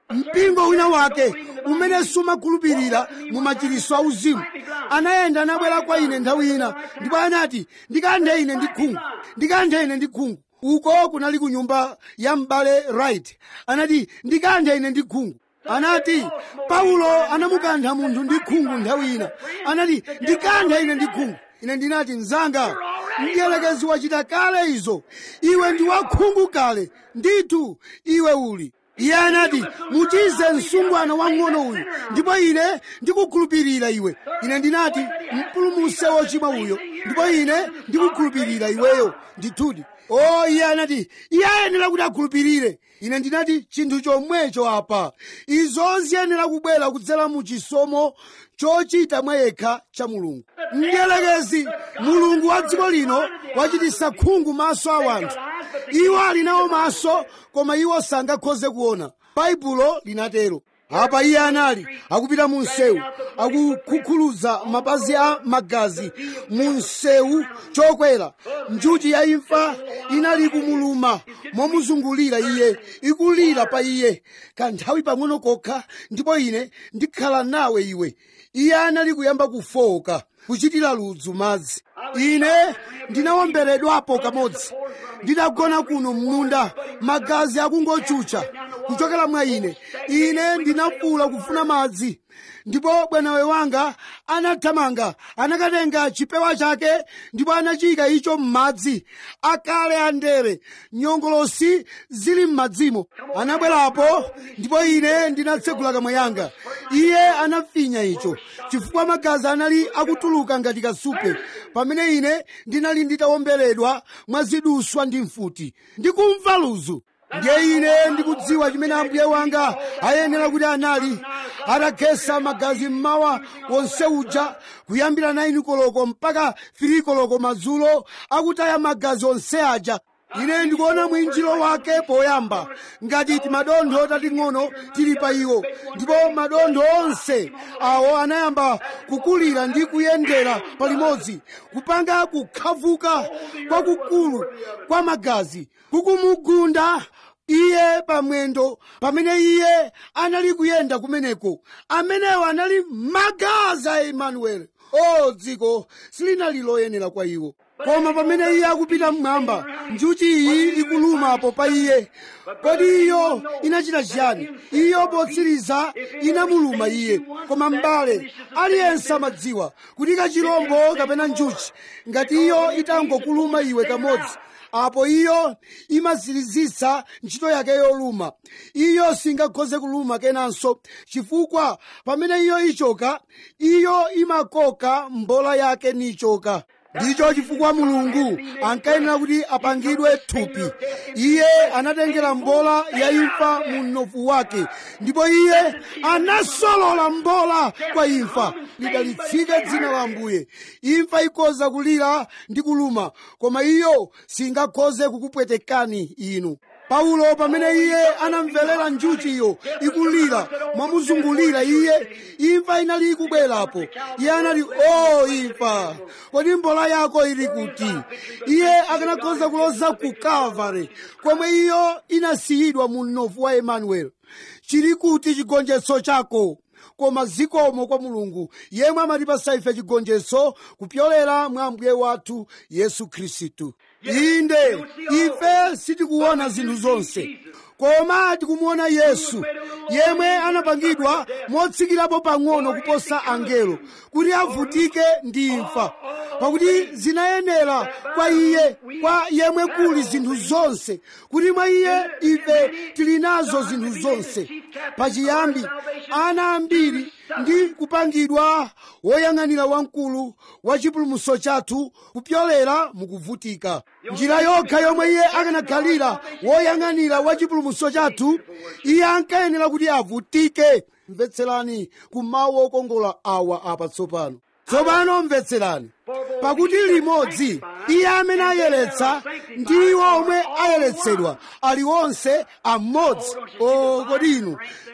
mpingo wina wake umene sumakhulupirira mu machiritso auzimu anayenda anabwera kwa ine nthawi ina ndipo anati ndikanthe ine ndi khungu ndikanthe ine ndi khungu uko kunali ku nyumba ya m'bale right anati ndikanthe ine ndi khungu anati paulo anamukantha munthu ndi khungu nthawi ina anati ndikanthe ine ndi khungu ine ndinati mzanga mdierekezi wachita kale izo iwe ndi wakhungu kale ndithu iwe uli iye anati muchize msungwana wang'ono uyu ndipo ine ndikukhulupirira iwe ine ndinati mpulumuse wochimwa uyo ndipo ine ndikukhulupirira iweyo ndithudi o iye anati iye ayenera kuti akhulupirire ine ndinati chinthu chomwecho apa izo ziyenera kubwera kudzera mu chisomo chochita mwa yekha cha mulungu mdierekezi mulungu wa dziko lino wachititsa khungu maso a wanthu iwo ali nawo maso koma iwo sangakhoze kuona baibulo linatero apa iye anali akupita mu msewu akukhukhuluza mapazi a magazi mu msewu chokwera njuchi ya imfa inali kumuluma momuzungulira iye ikulira pa iye kanthawi pang'ono kokha ndipo ine ndikhala nawe iwe iye anali kuyamba kufowoka kuchitira ludzu madzi ine ndinawomberedwapo kamodzi ndinagona kuno m'munda magazi akungochucha kuchokera mwa ine ine ndinafuula kufuna madzi ndipo bwanawe wanga anathamanga anakatenga chipewa chake ndipo anachiyika icho m'madzi akale andere nyongolosi zili m'madzimo anabwerapo ndipo ine ndinatsegula kamwa yanga iye anafinya icho chifukwa magazi anali akutuluka ngati kasupe pamene ine ndinali nditawomberedwa mwa ziduswa ndi mfuti ndikumva ludzu ndiye ine ndikudziwa chimene ambuye wanga ayenera kuti anali atakhetsa magazi mmawa wonse uja kuyambira 9 koloko mpaka 3 koloko madzulo akutaya magazi onse aja ine ndikuona mwinjiro wake poyamba ngati timadontho tating'ono tili pa iwo ndipo madontho onse awo anayamba kukulira ndi kuyendera palimodzi kupanga kukhavuka kwakukulu kwa magazi kukumugunda iye pamwendo pamene iye anali kuyenda kumeneko amenewo anali magazi a emanueli o dziko silinali loyenera kwa iwo koma pamene iye akupita mmwamba njuchi iyi ikulumapo pa iye kodi iyo inachita chiyani iyo potsiriza inamuluma iye koma m'bale aliyense amadziwa kuti kachirombo kapena njuchi ngati iyo itangokuluma iwe kamodzi apo iyo imazirizitsa ntchito yake yoluma iyo singakhoze kuluma kenanso chifukwa pamene iyo ichoka iyo imakoka mbola yake nichoka ndicho chifukwa mulungu ankayenera kuti apangidwe thupi iye anatengera mbola ya imfa mu mnofu wake ndipo iye anasolola mbola kwa imfa lidalitsike dzina la ambuye imfa ikhoza kulira ndi kuluma koma iyo singakhoze kukupwetekani inu paulo pamene iye anamverera njuchiyo ikulira mwamuzungulira iye imfa inali ikubwerapo iye anati o imfa kodi mbola yako ili kuti iye akanakhoza kuloza ku kalvari komwe iyo inasiyidwa mu mnofu wa emanueli chili kuti chigonjetso chako koma zikomo kwa mulungu yemwe amatipasa ife chigonjetso kupyolera mwa ambuye wathu yesu khristu inde ife sitikuona zinthu zonse koma tikumuona yesu yemwe anapangidwa motsikirapo pang'ono kuposa angelo kuti avutike ndi imfa pakuti zinayenera kwa iye kwa yemwe kuli zinthu zonse kuti mwa iye ife tili nazo zinthu zonse pachiyambi ana ambiri ndi kupangidwa woyang'anira wamkulu wa chipulumutso chathu kupyolera mukuvutika njira yokha yomwe iye akanakhalira woyang'anira wa chipulumutso chathu iye ankayenera kuti avutike mvetserani ku mawu okongola awa apa tsopano tsopano mvetserani pakuti limodzi iye amene ayeretsa ndi iwo omwe ayeretsedwa ali onse amodzi o kodi inu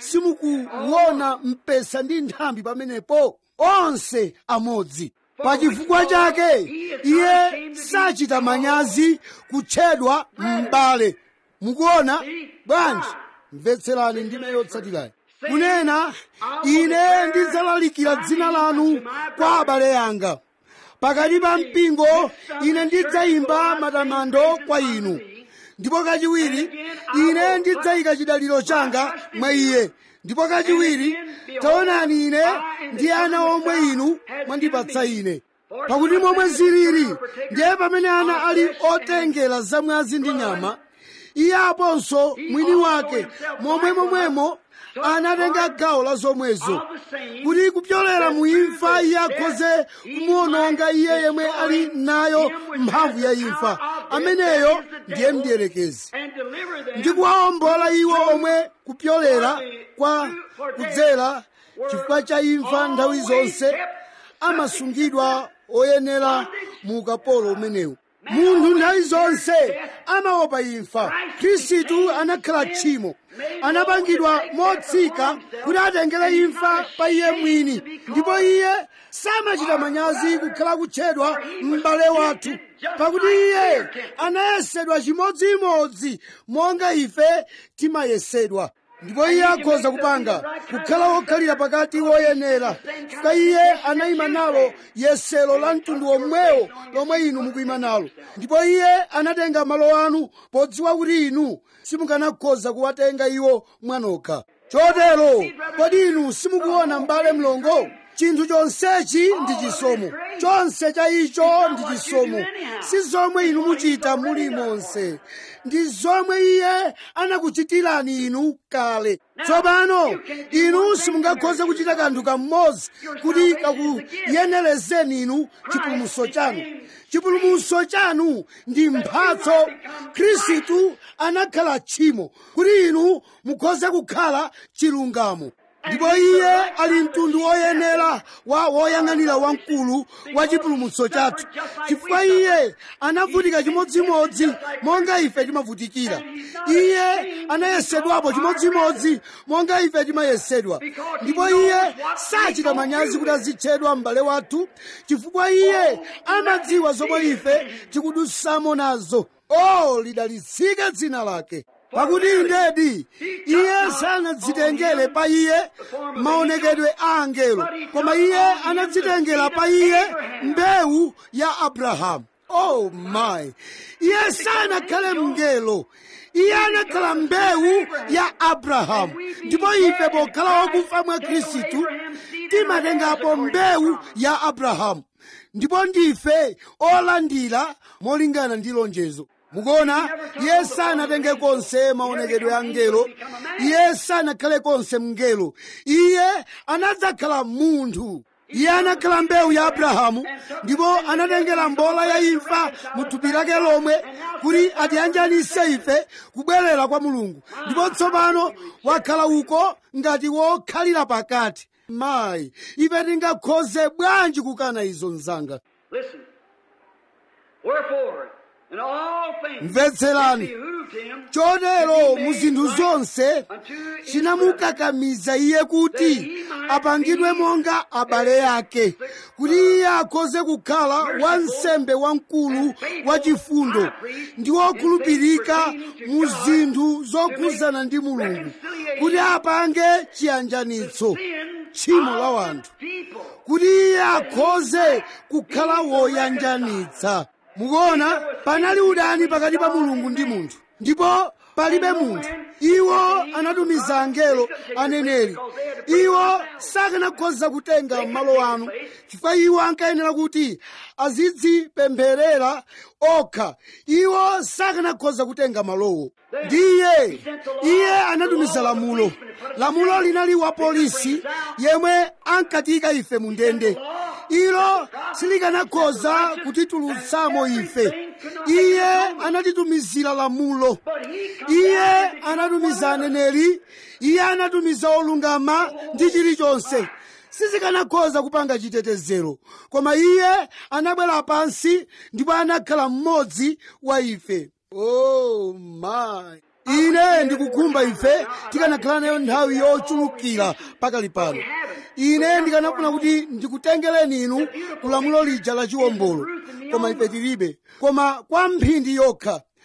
simukuona mpesa ndi nthambi pamenepo onse amodzi pachifukwa chake iye sachita manyazi kutchedwa m'bale mukuona bwanji mvetserani ndime yotsatirayi kunena ine ndidzalalikira dzina lanu kwa abale anga pakati pa mpingo ine ndidzayimba matamando kwa inu ndipo kachiwiri ine ndidzayika chidaliro changa mwa iye ndipo kachiwiri taonani ine ndi ana omwe inu mwandipatsa ine pakuti momwe zilili ndiye pamene ana ali otengera zamwazi ndi nyama iye aponso mwini wake momwe momwemo anatenga gawo la zomwezo kuti kupyolera mu imfa iye akhoze kumuononga iye yemwe ali nayo mphamvu ya imfa ameneyo ndiye mdierekezi ndi kuwawombola iwo omwe kupyolera kwa kudzera chifukwa cha imfa nthawi zonse amasungidwa oyenera mu ukapolo umenewu munthu nthawi zonse amaopa imfa khristu anakhala tchimo anapangidwa motsika kuti atengere imfa pa iye mwini ndipo iye samachita manyazi kukhala kutchedwa m'bale wathu pakuti iye anayesedwa chimodzimodzi monga ife timayesedwa ndipo iye akhoza kupanga kukhala wokhalira pakati woyenera chifukwa iye anayima nalo yesero la mtundu womwewo lomwe inu mukuyima nalo ndipo iye anatenga malo anu podziwa kuti inu simukanakhoza kuwatenga iwo mwanokha chotero kodi inu simukuona m'bale mlongo chinthu chonsechi ndi chisomo chonse cha icho ndi chisomo si zomwe inu muchita muli monse ndi zomwe iye anakuchitirani inu kale tsopano inu simungakhoze kuchita kanthu kamodzi kuti kakuyenerezeni inu chipulumutso chanu chipulumutso chanu ndi mphatso khristu anakhala tchimo kuti inu mukhoze kukhala chilungamo ndipo iye ali mtundu woyenera wa woyang'anira wamkulu wa chipulumutso chathu chifukwa iye anavutika chimodzimodzi monga ife timavutikira iye anayesedwapo chimodzimodzi monga ife timayesedwa ndipo iye sachita manyazi kuti azitchedwa m'bale wathu chifukwa iye amadziwa zomwe ife tikudutsamo nazo o lidalitsike dzina lake pakuti ndedi iye sanadzitengere pa iye maonekedwe a angelo koma iye anadzitengera pa iye mbewu ya abrahamu oh my iye sanakhale mngelo iye anakhala mbewu ya abrahamu ndipo ife pokhala wakufa mwa khristu timatengapo mbewu ya abrahamu ndipo ndife olandira molingana ndi lonjezo mukuona iye sanatenge konse maonekedwe a ngelo iye sanakhale konse mngelo iye anadzakhala munthu iye anakhala mbewu ya abrahamu ndipo anatengera mbola ya imfa mu thupi lake lomwe kuti atiyanjanise ife kubwerera kwa mulungu ndipo tsopano wakhala uko ngati wokhalira pakati mayi ife tingakhoze bwanji kukana izo mzanga Listen. Wherefore, in all things, mvetserani it behooved him chotero mu zinthu zonse chinamukakamiza iye kuti apangidwe monga abale ake kuti iye akhoze kukhala wansembe wamkulu wachifundo ndi wokhulupirika mu zinthu zokhuzana ndi mulungu kuti apange chiyanjanitso tchimo la wanthu people. kuti iye akhoze kukhala woyanjanitsa mukuona panali udani pakati pa mulungu ndi munthu ndipo palibe munthu iwo anatumiza angelo aneneri iwo sakanakhoza kutenga malo anu chifukwa iwo ankayenera kuti azidzipempherera okha iwo sakanakhoza kutenga malowo ndiye iye anatumiza lamulo lamulo linali wa polisi yemwe ankatiyika ife mu ndende ilo silikanakhoza kutitulutsamo ife iye anatitumizira lamulo iye anatumiza aneneri iye anatumiza olungama ndi chilichonse sizikanakhoza kupanga chitetezero koma iye anabwera pansi ndipo anakhala mmodzi wa ife oh my ine ndikukhumba ife tikanakhala nayo nthawi yochulukira pakali pano ine ndikanafuna kuti ndikutengereni inu kulamulo lija la chiwombolo koma ife tilibe koma kwa mphindi yokha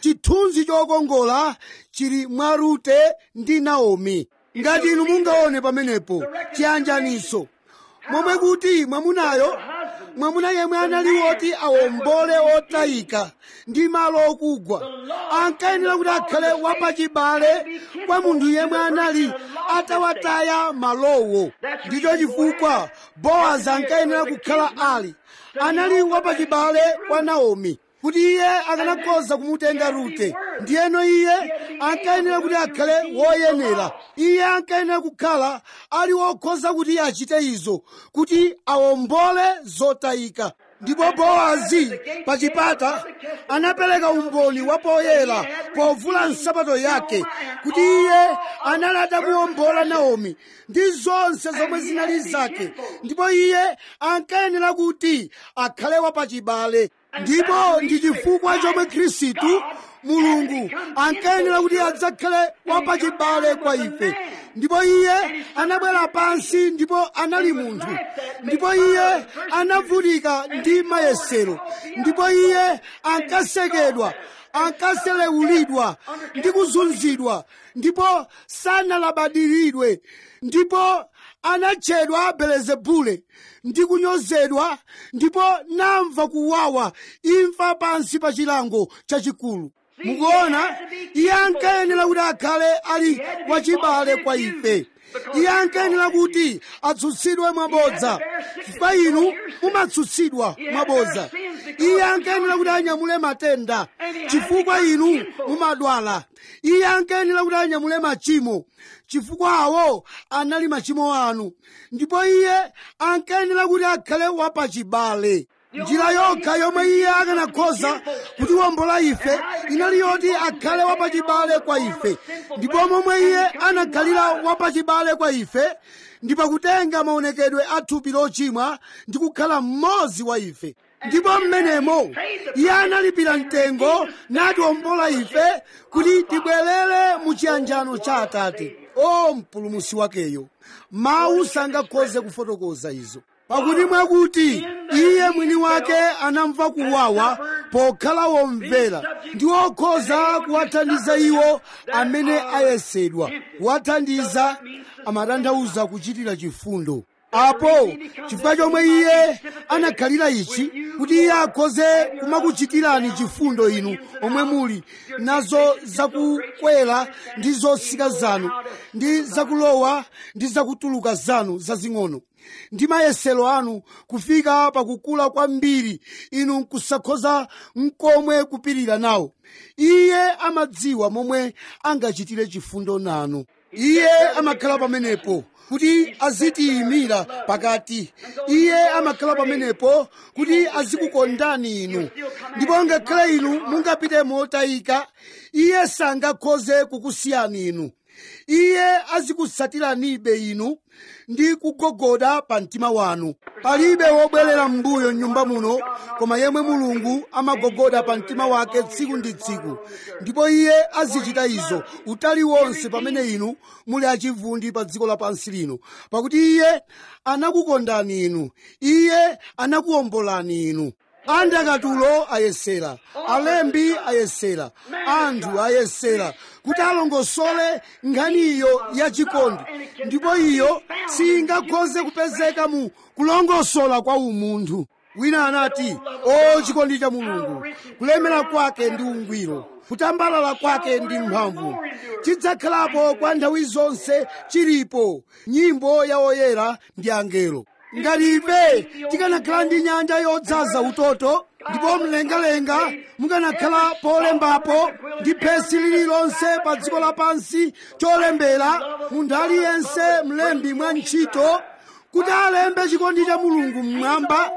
chithunzi chokongola chili mwa rute ndi naomi ngati inu mungaone pamenepo chiyanjaniso momwe kuti mwamunayo mwamuna yemwe anali woti awombole otayika ndi malo okugwa ankayenera kuti akhale wapachibale kwa munthu yemwe anali atawataya malowo ndicho chifukwa bowazi ankayenera kukhala ali anali wapachibale kwa naomi kuti iye akanakhoza kumutenga rute ndiyeno iye ankayenera kuti akhale woyenera iye ankayenera kukhala ali wokhoza kuti achite izo kuti awombole zotayika ndipo bowazi pa chipata anapereka umboni wa poyera povula nsapato yake kuti iye anali atamuwombola naomi ndi zonse zomwe zinali zake ndipo iye ankayenera kuti akhale wapachibale ndipo ndi chifukwa chomwe khristu mulungu ankayenera kuti adzakhale wapachibale kwa ife ndipo iye anabwera pansi ndipo anali munthu ndipo iye anavutika ndi mayesero ndipo iye ankasekedwa ankaselewulidwa ndi kuzunzidwa ndipo sanalabadiridwe ndipo anatchedwa belezebule ndi kunyozedwa ndipo namva kuwawa imfa pansi pa chilango chachikulu mukuona iye ankayenera kuti akhale ali wachibale kwa ife iye ankayenera kuti atsutsidwe mwabodza chifukwa inu mumatsutsidwa mwabodza iye ankayenera kuti anyamule matenda chifukwa inu mumadwala iye ankayenera kuti anyamule machimo chifukwa awo anali machimo anu ndipo iye ankayenera kuti akhale wapachibale njira yokha yomwe iye akanakhoza kutiwombola ife inali yoti akhale wapachibale kwa ife ndipo momwe iye anakhalira wapachibale kwa ife ndi pakutenga maonekedwe a thupi lochimwa ndi kukhala mmodzi wa ife ndipo mmenemo iye analipira mtengo natiwombola ife kuti tibwerere mu chiyanjano cha atate o mpulumusi wakeyo mawu sangakhoze kufotokoza izo pakuti mwakuti iye mwini wake anamva kuwawa pokhala womvera ndi wokhoza kuwathandiza iwo amene ayesedwa kuwathandiza amatanthauza kuchitira chifundo apo chifukwa chomwe iye anakhalira ichi kuti iye akhoze kumakuchitirani chifundo inu omwe muli nazo zakukwera ndi zotsika zanu ndi zakulowa ndi zakutuluka zanu zazing'ono ndi mayesero anu kufika pakukula kwambiri inu nkusakhoza mkomwe kupirira nawo iye amadziwa momwe angachitire chifundo nanu iye amakhala pamenepo kuti azitiyimira pakati iye amakhala pamenepo kuti azikukondani inu ndipo ngakhale inu mungapite motayika iye sangakhoze kukusiyani inu iye azikutsatiranibe inu ndi kugogoda pa mtima wanu palibe wobwerera m'mbuyo m'nyumba muno koma yemwe mulungu amagogoda pa mtima wake tsiku ndi tsiku ndipo iye azichita izo utali wonse pamene inu muli achivundi pa dziko lapansi lino pakuti iye anakukondani inu iye anakuwombolani inu andakatulo ayesera alembi ayesera anthu ayesera kuti alongosole nkhaniyo yachikondi ndipo iyo singakhoze kupezeka mu kulongosola kwa umunthu wina anati o chikondi cha mulungu kulemera kwake ndi ungwiro kutambalala kwake ndi mphamvu chidzakhalapo kwa nthawi zonse chilipo nyimbo ya oyera ndi angelo ngati ife tikanakhala ndi nyanja yodzaza utoto ndipo mlengalenga mukanakhala polembapo ndi phesi lililonse pa dziko lapansi cholembera munthu aliyense mlembi mwa ntchito kuti alembe chikondi cha mulungu mmwamba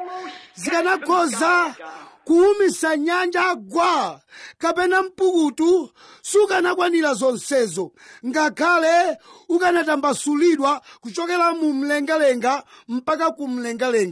zikanakhoza kuwumisa nyanja gwa kapena mpukutu sukanakwanira zonsezo ngakhale ukanatambasulidwa kuchokera mu mlengalenga mpaka ku mlengalenga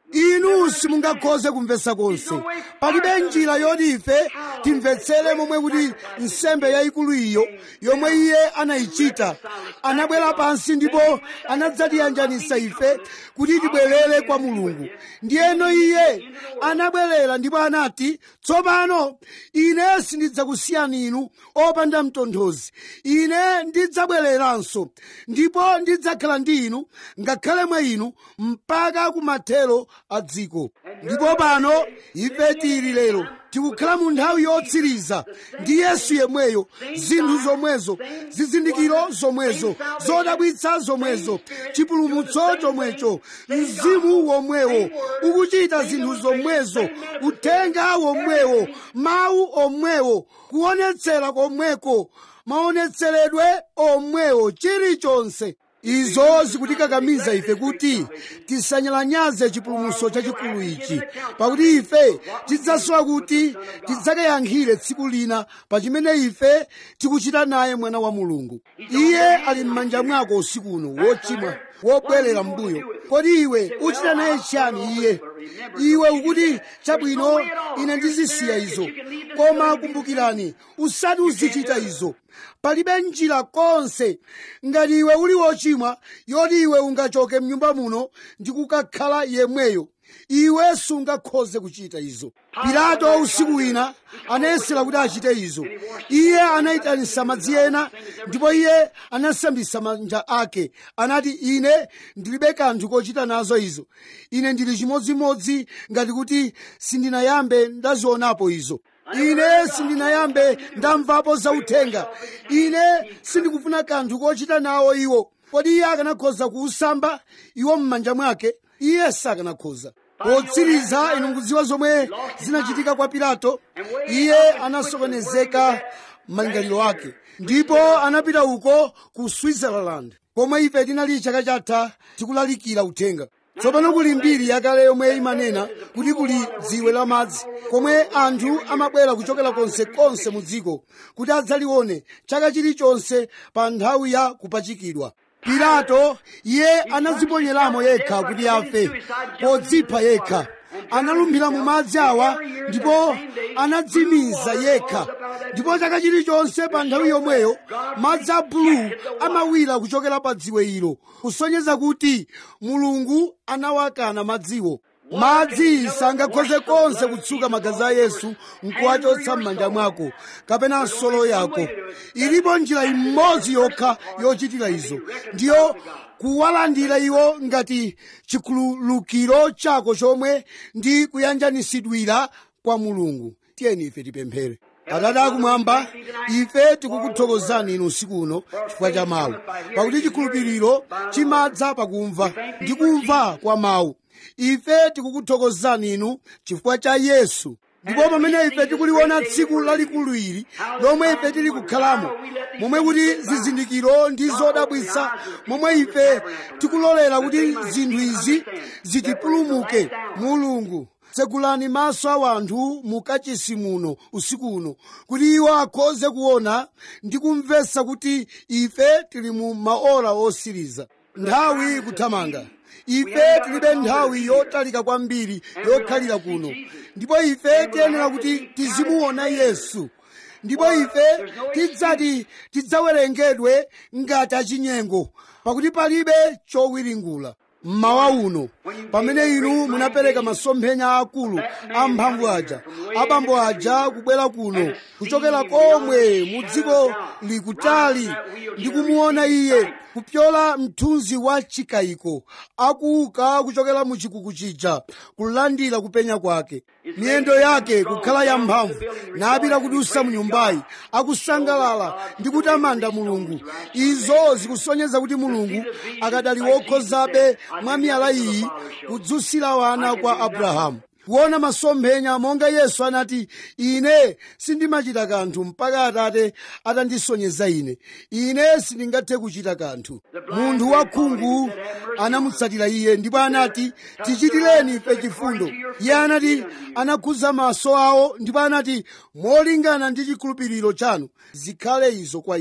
inu simungakhoze kumvetsa konse palibe njira yoti ife timvetsere momwe kuti nsembe yayikulu iyo yomwe iye anayichita anabwera pansi ndipo anadzatiyanjanisa ife kuti tibwerere kwa mulungu ndiyeno iye anabwerera ndipo anati tsopano ine sindidzakusiyani inu opanda mtonthozi ine ndidzabwereranso ndipo ndidzakhala ndi inu ngakhale mwa inu mpaka kumathero a dziko ndipo pano ife tili lero tikukhala mu nthawi yotsiriza ndi yesu yemweyo zinthu zomwezo zizindikiro zomwezo zodabwitsa zomwezo chipulumutso chomwecho mzimu womwewo ukuchita zinthu zomwezo uthenga womwewo mawu omwewo kuonetsera komweko maonetseredwe omwewo chilichonse izo zikutikakamiza ife kuti tisanyalanyaze chipulumutso chachikulu ichi pakuti ife tidzasowa kuti tidzakayankhire tsiku lina pa chimene ife tikuchita naye mwana wa mulungu iye ali m'manja mwako usiku uno wochimwa wobwerera mbuyo kodi iwe uchita naye chiyani iye iwe ukuti chabwino ine ndizisiya izo koma kumbukirani usati uzichita izo palibe njira konse ngati iwe uli wochimwa yoti iwe ungachoke mnyumba muno ndi kukakhala yemweyo iwe sungakhoze kuchita izo pilato usiku wina anayesera kuti achite izo iye anayitanisa madzi ena ndipo iye anasambisa manja ake anati ine ndilibe kanthu kochita nazo izo ine ndili chimodzimodzi ngati kuti sindinayambe ndazionapo izo ine sindinayambe ndamvapo zauthenga ine sindikufuna kanthu kochita nawo iwo kodi iye akanakhoza kuusamba iwo m'manja mwake iye sakanakhoza potsiriza inu mukudziwa zomwe zinachitika kwa pilato iye anasokonezeka malingaliro ake ndipo anapita uko ku switzerland komwe ife tinali chaka chatha tikulalikira uthenga tsopano kuli mbiri yakale yomwe imanena kuti kuli dziwe la madzi komwe anthu amabwera kuchokera konsekonse mu dziko kuti adzalione chaka chilichonse pa nthawi ya kupachikidwa pilato iye anadziponyeramo yekha kuti afe podzipha yekha analumphira mu madzi awa ndipo anadzimiza yekha ndipo chaka chilichonse pa nthawi yomweyo madzi a bulu amawira kuchokera pa dziwe ilo kusonyeza kuti mulungu anawakana madziwo madzi sangakhoze konse kutsuka magazi a yesu nkuwachotsa m'manja mwako kapena nsolo yako ilipo njira imodzi yokha yochitira izo ndiyo kuwalandira iwo ngati chikhululukiro chako chomwe ndi kuyanjanisidwira kwa mulungu tiyeni ife tipemphere atate akumwamba ife tikukuthokozani inu usiku uno chifukwa cha mawu pakuti chikhulupiriro chimadza pakumva ndi kumva kwa mawu ife tikukuthokozani inu chifukwa cha yesu ndipo pamene ife tikuliona tsiku lalikulu ili lomwe ife tili kukhalamo momwe kuti zizindikiro ndi zodabwitsa momwe ife tikulolera kuti zinthu izi zitipulumuke mulungu tsegulani maso a wanthu mukachisi muno usiku uno kuti iwo akhoze kuona ndi kumvetsa kuti ife tili mu maola osiriza nthawi kuthamanga ife tilibe nthawi yotalika kwambiri yokhalira kuno ndipo ife tiyenera kuti tizimuona yesu ndipo ife tidzati tidzawerengedwe ngati achinyengo pakuti palibe chowiringula mmawa uno pamene inu munapereka masomphenya akulu amphamvu aja abambo aja kubwera kuno kuchokera komwe mu dziko likutali ndi kumuona iye kupyola mthunzi wa chikayiko akuuka kuchokera mu chikuku chija kulandira kupenya kwake miyendo yake kukhala yamphamvu napita kudusa mu nyumbayi akusangalala ndi kutamanda mulungu izo zikusonyeza kuti mulungu akadali wokhozabe mwa miyala iyi kudzusira wana kwa abrahamu kuona masomphenya monga yesu anati ine sindimachita kanthu mpaka atate atandisonyeza ine ine sindingathe kuchita kanthu munthu wakhungu anamutsatira iye ndipo anati tichitireni ife chifundo iye anati anakhuza maso awo ndipo anati molingana ndi chikhulupiriro chanu zikhale izo kwa inu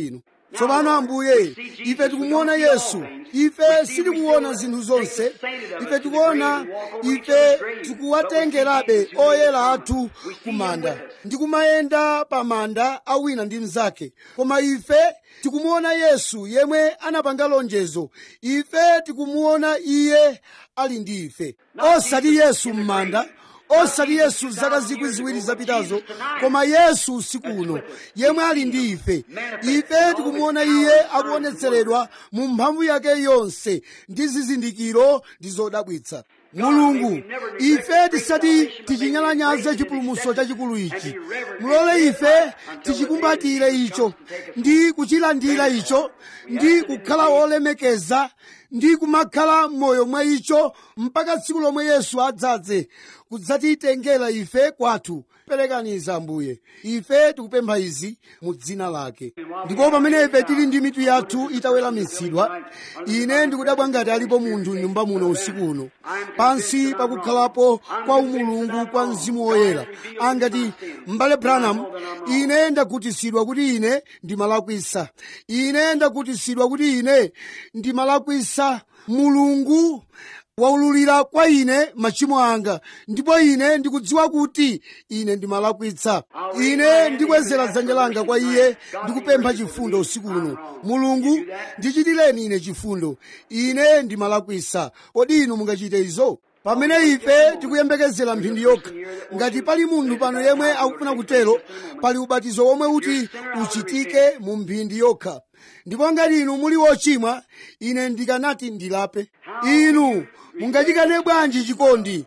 tsopano ambuye ife tikumuona yesu ife sitikuona zinthu zonse ife tikuona ife tikuwatengerabe oyera athu kumanda ndi kumayenda pa manda a wina ndi mnzake koma ife tikumuona yesu yemwe anapanga lonjezo ife tikumuona iye ali ndi ife osati yesu m'manda osati yesu zaka zikwi ziwiri zapitazo koma yesu usiku uno yemwe ali ndi ife ife tikumuona iye akuonetseredwa mu mphamvu yake yonse ndi zizindikiro ndi zodabwitsa mulungu ife tisati tichinyalanyaze chipulumutso chachikulu ichi mulole ife tichikumbatire icho ndi kuchilandira icho ndi kukhala olemekeza ndi kumakhala m'moyo mwa icho mpaka tsiku lomwe yesu adzadze kudzatitengera ife kwathu perekaniza ambuye ife tikupempha izi mu dzina lake ndipo pamene ife tili ndi mitu yathu itaweramitsidwa ine ndikudabwa ngati alipo munthu m'nyumba muno usiku uno pansi pakukhalapo kwa umulungu kwa mzimu woyera angati m'bale branham ine ndakutisidwa kuti ine ndimalakwisa ine ndakutisidwa kuti ine ndimalakwisa mulungu waululira kwa ine machimo anga ndipo ine ndikudziwa kuti ine ndimalakwitsa ine ndikwezera dzanja langa kwa iye ndikupempha chifundo usiku uno mulungu ndichitireni ine chifundo ine ndimalakwitsa kodi inu mungachite izo pamene ife tikuyembekezera mphindi yokha ngati pali munthu pano yemwe akufuna kutero pali ubatizo womwe uti uchitike mu mphindi yokha ndipo ngati inu muli wochimwa ine ndikanati ndilape inu mungachikane bwanji chikondi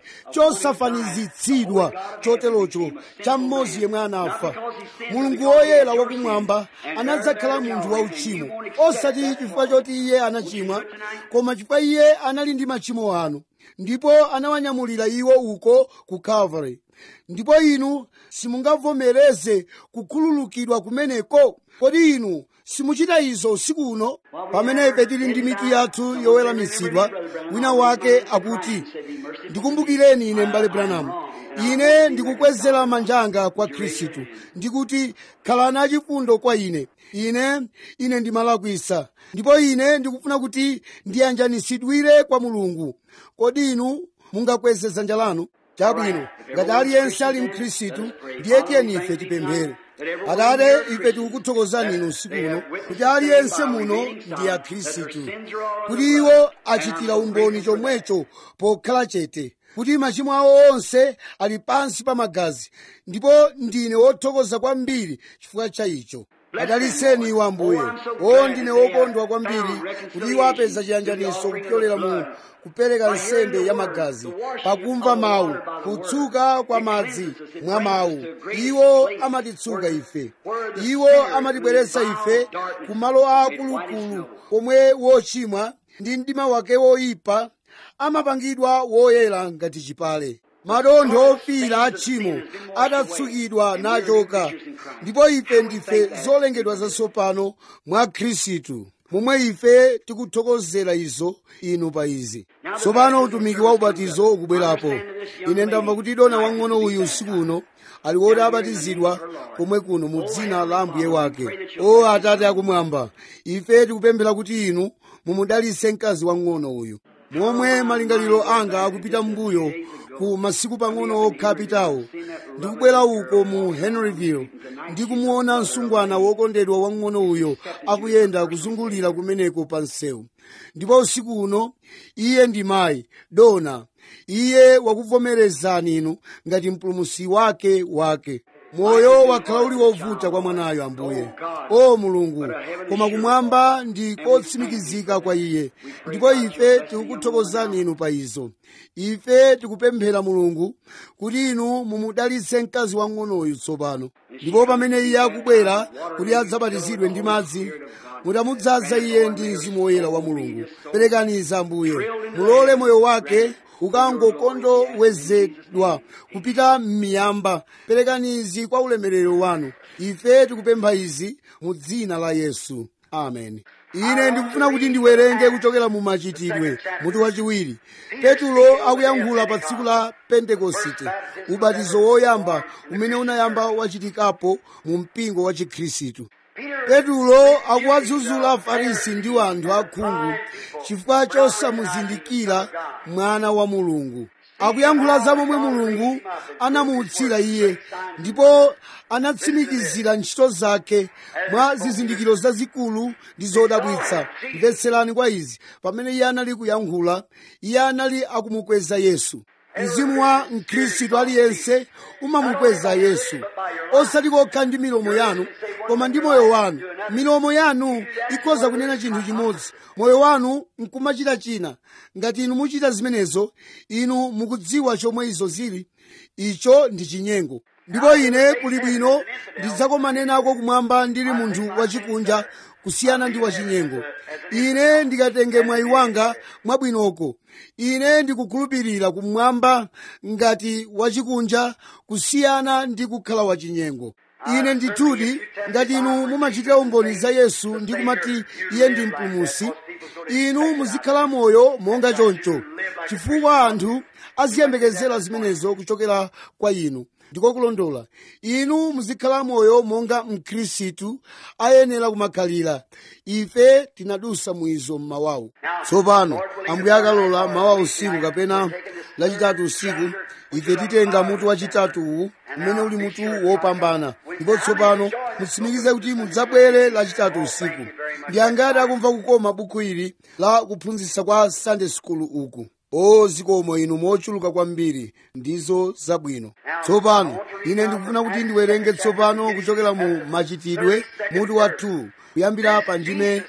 chosafanizitsidwa choterocho cha mmodzi yemwe anafa mulungu woyera wakumwamba anadzakhala munthu wauchimo osati chifukwa choti iye anachimwa koma chifukwa iye anali ndi machimo anu ndipo anawanyamulira iwo uko ku calvary ndipo inu simungavomereze kukhululukidwa kumeneko kodi inu simuchita izo usiku uno pamene ife tili ndi mitu yathu yoweramitsidwa wina wake akuti ndikumbukireni ine m'bale branham ine ndikukwezera manja anga kwa khristu ndikuti khalani achifundo kwa ine ine ine ndimalakwisa ndipo ine ndikufuna kuti ndiyanjanisidwire kwa mulungu kodi inu mungakweze dzanja lanu chabwino ngati aliyense ali mkhristu ndiye tiyeni ife tipemphere atate ife tikukuthokozani inu usiku uno kuti aliyense muno ndi akhristu kuti iwo achitira umboni chomwecho pokhala chete kuti machimo awo onse ali pansi pa magazi ndipo ndine wothokoza kwambiri chifukwa cha icho adaliseni iwo ambuye o ndine wokondwa kwambiri kuti iwo apeza chiyanjaniso kupyolera mu kupereka nsembe ya magazi pakumva mawu kutsuka kwa madzi mwa mawu iwo amatitsuka ife iwo amatibweretsa ife ku malo akulukulu komwe wochimwa ndi mdima wake woyipa amapangidwa woyera ngati chipale madontho ofira a tchimo adatsukidwa nachoka ndipo ife ndife zolengedwa zatsopano mwa khristu momwe ife tikuthokozera izo inu pa izi tsopano utumiki wa ubatizo ukubwerapo ine ndamva kuti dona wang'ono uyu usiku uno ali woti abatizidwa komwe kuno mu dzina la ambuye wake o atate akumwamba ife tikupemphera kuti inu mumudalitse mkazi wang'ono uyu momwe malingaliro anga akupita mbuyo ku masiku pang'ono okha apitawo ndikubwera uko mu henryville ndikumuona msungwana wokondedwa wang'ono uyo akuyenda kuzungulira kumeneko pa msewu ndipo usiku uno iye ndi mayi dona iye wakuvomerezani inu ngati mpulumusi wake wake moyo wakhala uli wovuta kwa mwanayo ambuye o mulungu koma kumwamba ndi kotsimikizika kwa iye ndipo ife tikukuthokozani inu pa izo ife tikupemphera mulungu kuti inu mumudalitse mkazi wang'onoyu tsopano ndipo pamene iye akubwera kuti adzabatizidwe ndi madzi mutamudzaza iye ndi mzimu woyera wa mulungu perekaniza ambuye mulole moyo wake ukangokondowezedwa kupita m'miyamba perekanizi kwa ulemerero wanu ife tikupempha izi mu dzina la yesu amen ine ndikufuna kuti ndiwerenge kuchokera mu machitidwe mutu wachiwiri petulo akuyankhula pa tsiku la pentekosite ubatizo woyamba umene unayamba wachitikapo mu mpingo wa chikhristu petulo akuwadzudzula afarisi ndi anthu akhungu chifukwa chosamuzindikira mwana wa mulungu akuyankhula za momwe mulungu anamuutsira iye ndipo anatsimikizira ntchito zake mwa zizindikiro zazikulu ndi zodabwitsa mvetserani kwa izi pamene iye anali kuyankhula iye anali akumukweza yesu mzimu wa mkhristu aliyense umamukweza yesu osati kokha ndi milomo yanu koma ndi moyo wanu milomo yanu ikhoza kunena chinthu chimodzi moyo wanu nkumachita china ngati inu muchita zimenezo inu mukudziwa chomwe izo zili icho ndi chinyengo ndipo ine kuli bwino ndidzakomane nako kumwamba ndili munthu wachikunja kusiyana ndi wachinyengo ine ndikatenge mwayi wanga mwabwinoko ine ndikukhulupirira kumwamba ngati wachikunja kusiyana ndi kukhala wachinyengo ine ndithudi ngati inu mumachitira umboni za yesu ndi kumati iye ndi mpulumutsi inu muzikhala moyo monga choncho chifukwa anthu aziyembekezera zimenezo kuchokera kwa inu ndiko kulondola inu muzikhala moyo monga mkhristu ayenera kumakhalira ife tinadusa mwizo mmawawu tsopano ambuye akalola mawa usiku kapena lachitatu usiku ife titenga mutu wachitatu uwu umene uli mutu wopambana ndipo tsopano mutsimikize kuti mudzabwere lachitatu usiku ndi angati akumva kukoma buku ili la kuphunzitsa kwa sunday school uku o zikomo inu mochuluka kwambiri ndizo zabwino tsopano ine ndikufuna kuti ndiwerenge tsopano kuchokera mu machitidwe mutu wa 2 kuyambira pa ndime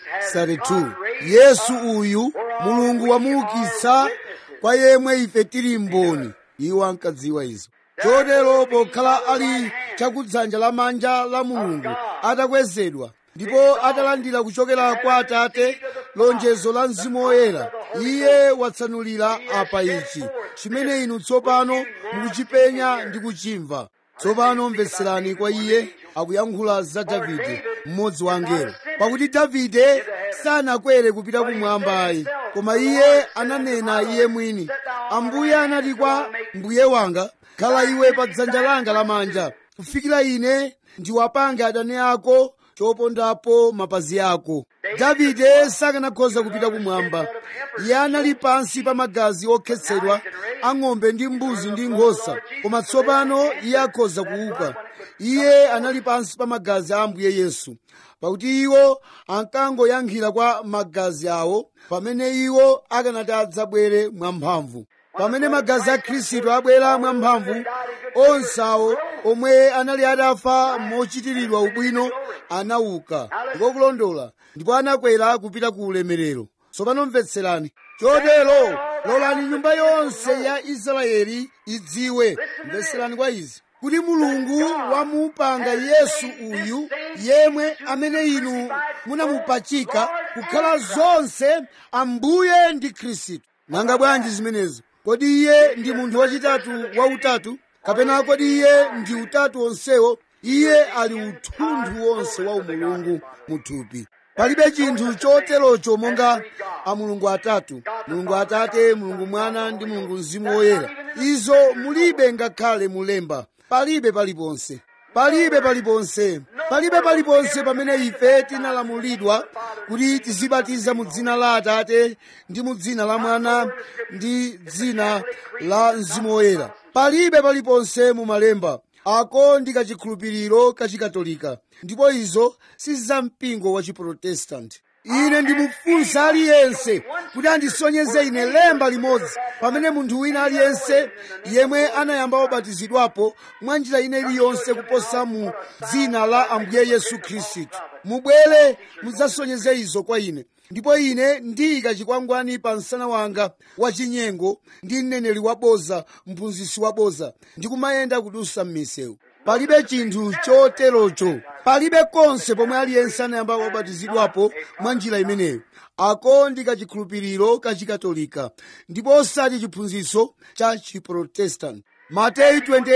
32 yesu uyu mulungu wamuukitsa kwa yemwe ife tili mboni iwo ankadziwa izo chotero pokhala ali chakudzanja lamanja la mulungu atakwezedwa ndipo atalandira kuchokera kwa atate lonjezo la mzimu woyera iye watsanulira apa ichi chimene inu tsopano mukuchipenya ndi kuchimva tsopano mvetserani kwa iye akuyankhula za davide mmodzi wa angelo pakuti davide sanakwere kupita kumwamba ayi koma iye ananena iye mwini ambuye anati kwa mbuye wanga khala iwe pa dzanja langa lamanja kufikira ine ndiwapange adani ako chopondapo mapazi ako davide sakanakhoza kupita kumwamba iye anali pansi pa magazi okhetsedwa ang'ombe ndi mbuzi ndi nkhosa koma tsopano iye akhoza kuuka iye anali pansi pa magazi a ambuye yesu pakuti iwo ankangoyankhira kwa magazi awo pamene iwo akanati adzabwere mwamphamvu pamene magazi a khristu abwera mwamphamvu onse awo omwe anali atafa mochitiridwa ubwino anauka ndiko kulondola ndipo anakwera kupita ku ulemerero tsopano mvetserani chotero lolani nyumba yonse ya israeli idziwe mvetserani kwa izi kuti mulungu wamupanga yesu uyu yemwe amene inu munamupachika kukhala zonse ambuye ndi khristu nanga bwanji zimenezo kodi iye ndi munthu wachitatu wautatu kapena kodi iye ndi utatu onsewo iye ali uthunthu wonse wa umulungu muthupi palibe chinthu choterocho monga a mulungu atatu mulungu atate mulungu mwana ndi mulungu mzimu woyera izo mulibe ngakhale mulemba palibe paliponse palibe paliponse palibe paliponse pamene ife tinalamulidwa kuti tizibatiza mu dzina la atate ndi mu dzina la mwana ndi dzina la mzimu woyera palibe paliponse mu malemba ako ndi kachikhulupiriro kachikatolika ndipo izo si za mpingo wa chiprotestanti ine ndimufunsa aliyense kuti andisonyeze ine lemba limodzi pamene munthu wina aliyense yemwe anayamba wabatizidwapo mwa njira ine iliyonse kuposa mu dzina la ambuye yesu khristu mubwere mudzasonyeze izo kwa ine ndipo ine ndiyika chikwangwani pa msana wanga wachinyengo ndi mneneri waboza mphunzitsi waboza ndikumayenda kudusa m'misewu palibe chinthu choterocho palibe konse pomwe aliyense anayamba wabatizidwapo mwa njira imeneyo ako ndi kachikhulupiriro kachikatolika ndipo osati chiphunzitso cha chiprotestanti mateyu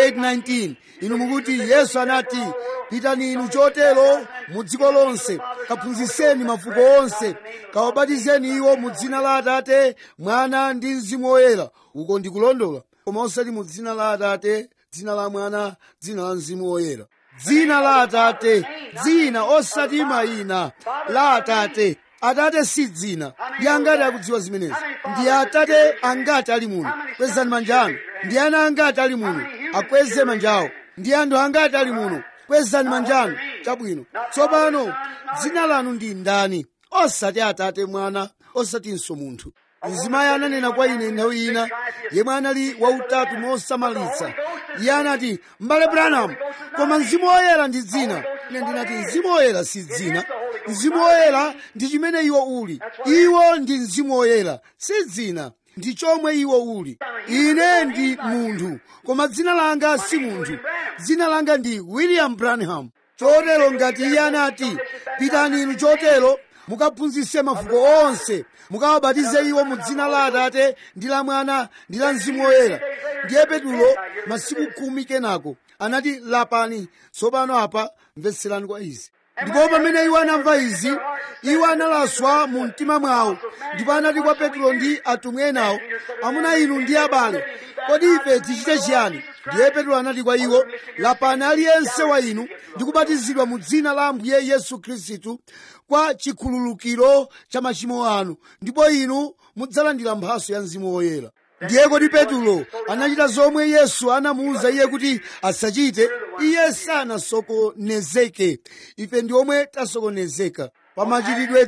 28:19 inu mukuti yesu anati pitani inu chotero mu dziko lonse kaphunzitseni mafuko onse kawabatizeni iwo mu dzina la atate mwana ndi mzimu woyera uko ndikulondola koma osati mu dzina la atate dzina la mwana dzina la mzimu woyera dzina la atate dzina osati mayina la atate atate si dzina ndi angati akudziwa zimenezi ndi atate angati ali muno kwezani manja anu ndi ana angati ali muno akweze manja awo ndi anthu angati ali muno kwezani manja anu chabwino tsopano dzina lanu ndi ndani osati atate mwana osatinso munthu mzimayi ananena kwa ine nthawi ina yemwe anali wautatu mosamalitsa iye anati m'bale branham koma mzimu woyera ndi dzina ine ndinati mzimu woyera si dzina mzimu woyera ndi chimene iwo uli iwo ndi mzimu woyera si dzina ndi chomwe iwo uli ine ndi munthu koma dzina langa si munthu dzina langa ndi william branham chotero ngati iye anati pitani inu chotero mukaphunzitse mafuko onse mukawabatize iwo mu dzina la atate ndi la mwana ndi la mzimu woyera ndiye petulo masiku khumi kenako anati lapani tsopano apa mvetserani kwa izi ndipo pamene iwo anamva izi iwo analaswa mu mtima mwawo ndipo anati kwa petulo ndi atumwi enawo amuna inu ndi abale kodi ife tichite chiyani ndiye petulo anati kwa iwo lapani aliyense wa inu ndi kubatizidwa mu dzina la ambuye yesu khristu kwa chikhululukiro cha machimo anu ndipo inu mudzalandira mphaso ya mzimu woyera ndiye kodi petulo anachita zomwe yesu anamuwuza iye kuti asachite iye sanasokonezeke ife ndi omwe tasokonezeka pa machitidwe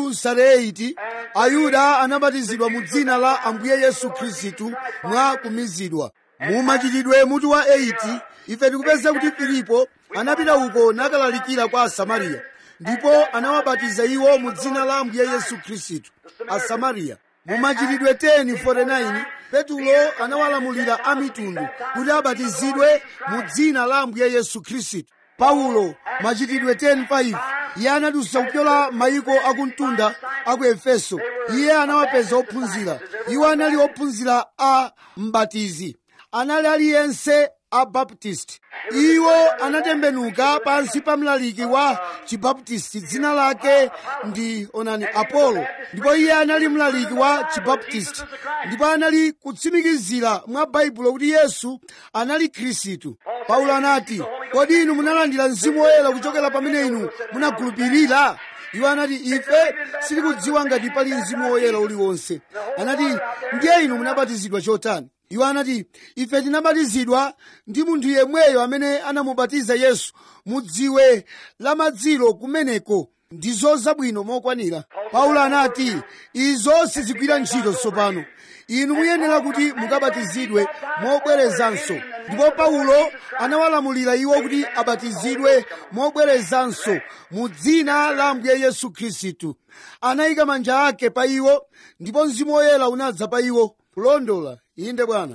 2:8 ayuda anabatizidwa mu dzina la ambuye yesu khristu mwa kumizidwa mu machitidwe mutu wa 8 ife tikupeza kuti filipo anapita uko nakalalikira kwa asamariya ndipo anawabatiza iwo mu dzina la ambuye yesu khristu asamariya mu machitidwe 10:49 petulo anawalamulira amitundu kuti abatizidwe mu dzina la ambuye yesu khristu paulo machitidwe 10:5 iye anadutsa kupyola mayiko akumtunda aku efeso iye anawapeza ophunzira iwo anali ophunzira a mbatizi anali aliyense a baptist iwo anatembenuka pansi pa mlaliki wa chibaptisti dzina lake ndi onani apolo ndipo iye anali mlaliki wa chibaptisti ndipo anali kutsimikizira mwa baibulo kuti yesu anali khristu paulo anati kodi inu munalandira mzimu woyera kuchokera pamene inu munakhulupirira iwo anati ife sitikudziwa ngati pali mzimu woyera uliwonse anati ndiye inu munabatizidwa chotani iwo anati ife tinabatizidwa ndi munthu yemweyo amene anamubatiza yesu mudziwe la madzilo kumeneko ndizo zabwino mokwanira paulo anati izo sizigwira ntchito tsopano inu muyenera kuti mukabatizidwe mobwerezanso ndipo paulo anawalamulira iwo kuti abatizidwe mobwerezanso mu dzina la ambuye yesu khristu anayika manja ake pa iwo ndipo mzimu woyera unadza pa iwo kulondola inde bwana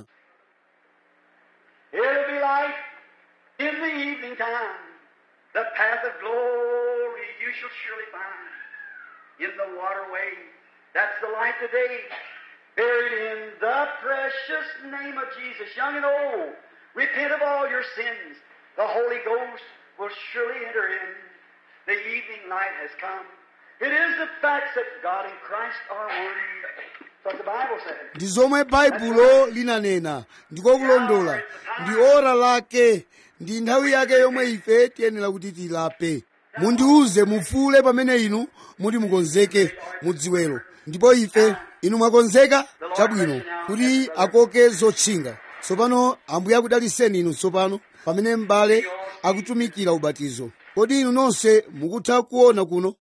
It'll be light in the evening time. The path of glory you shall surely find. In the waterway, that's the light today. Buried in the precious name of Jesus, young and old. Repent of all your sins. The Holy Ghost will surely enter in. The evening light has come. It is the facts that God and Christ are one. That's what the Bible says. ndi zomwe baibulo linanena ndiko kulondola ndi ora lake ndi nthawi yake yomwe ife tiyenera kuti tilape mundiuze mufule pamene inu muti mukonzeke mudziwelo ndipo ife inu mwakonzeka chabwino kuti akoke zotchinga tsopano ambuye akudaliseni inu tsopano pamene m'bale akutumikira ubatizo kodi inu nonse mukutha kuona kuno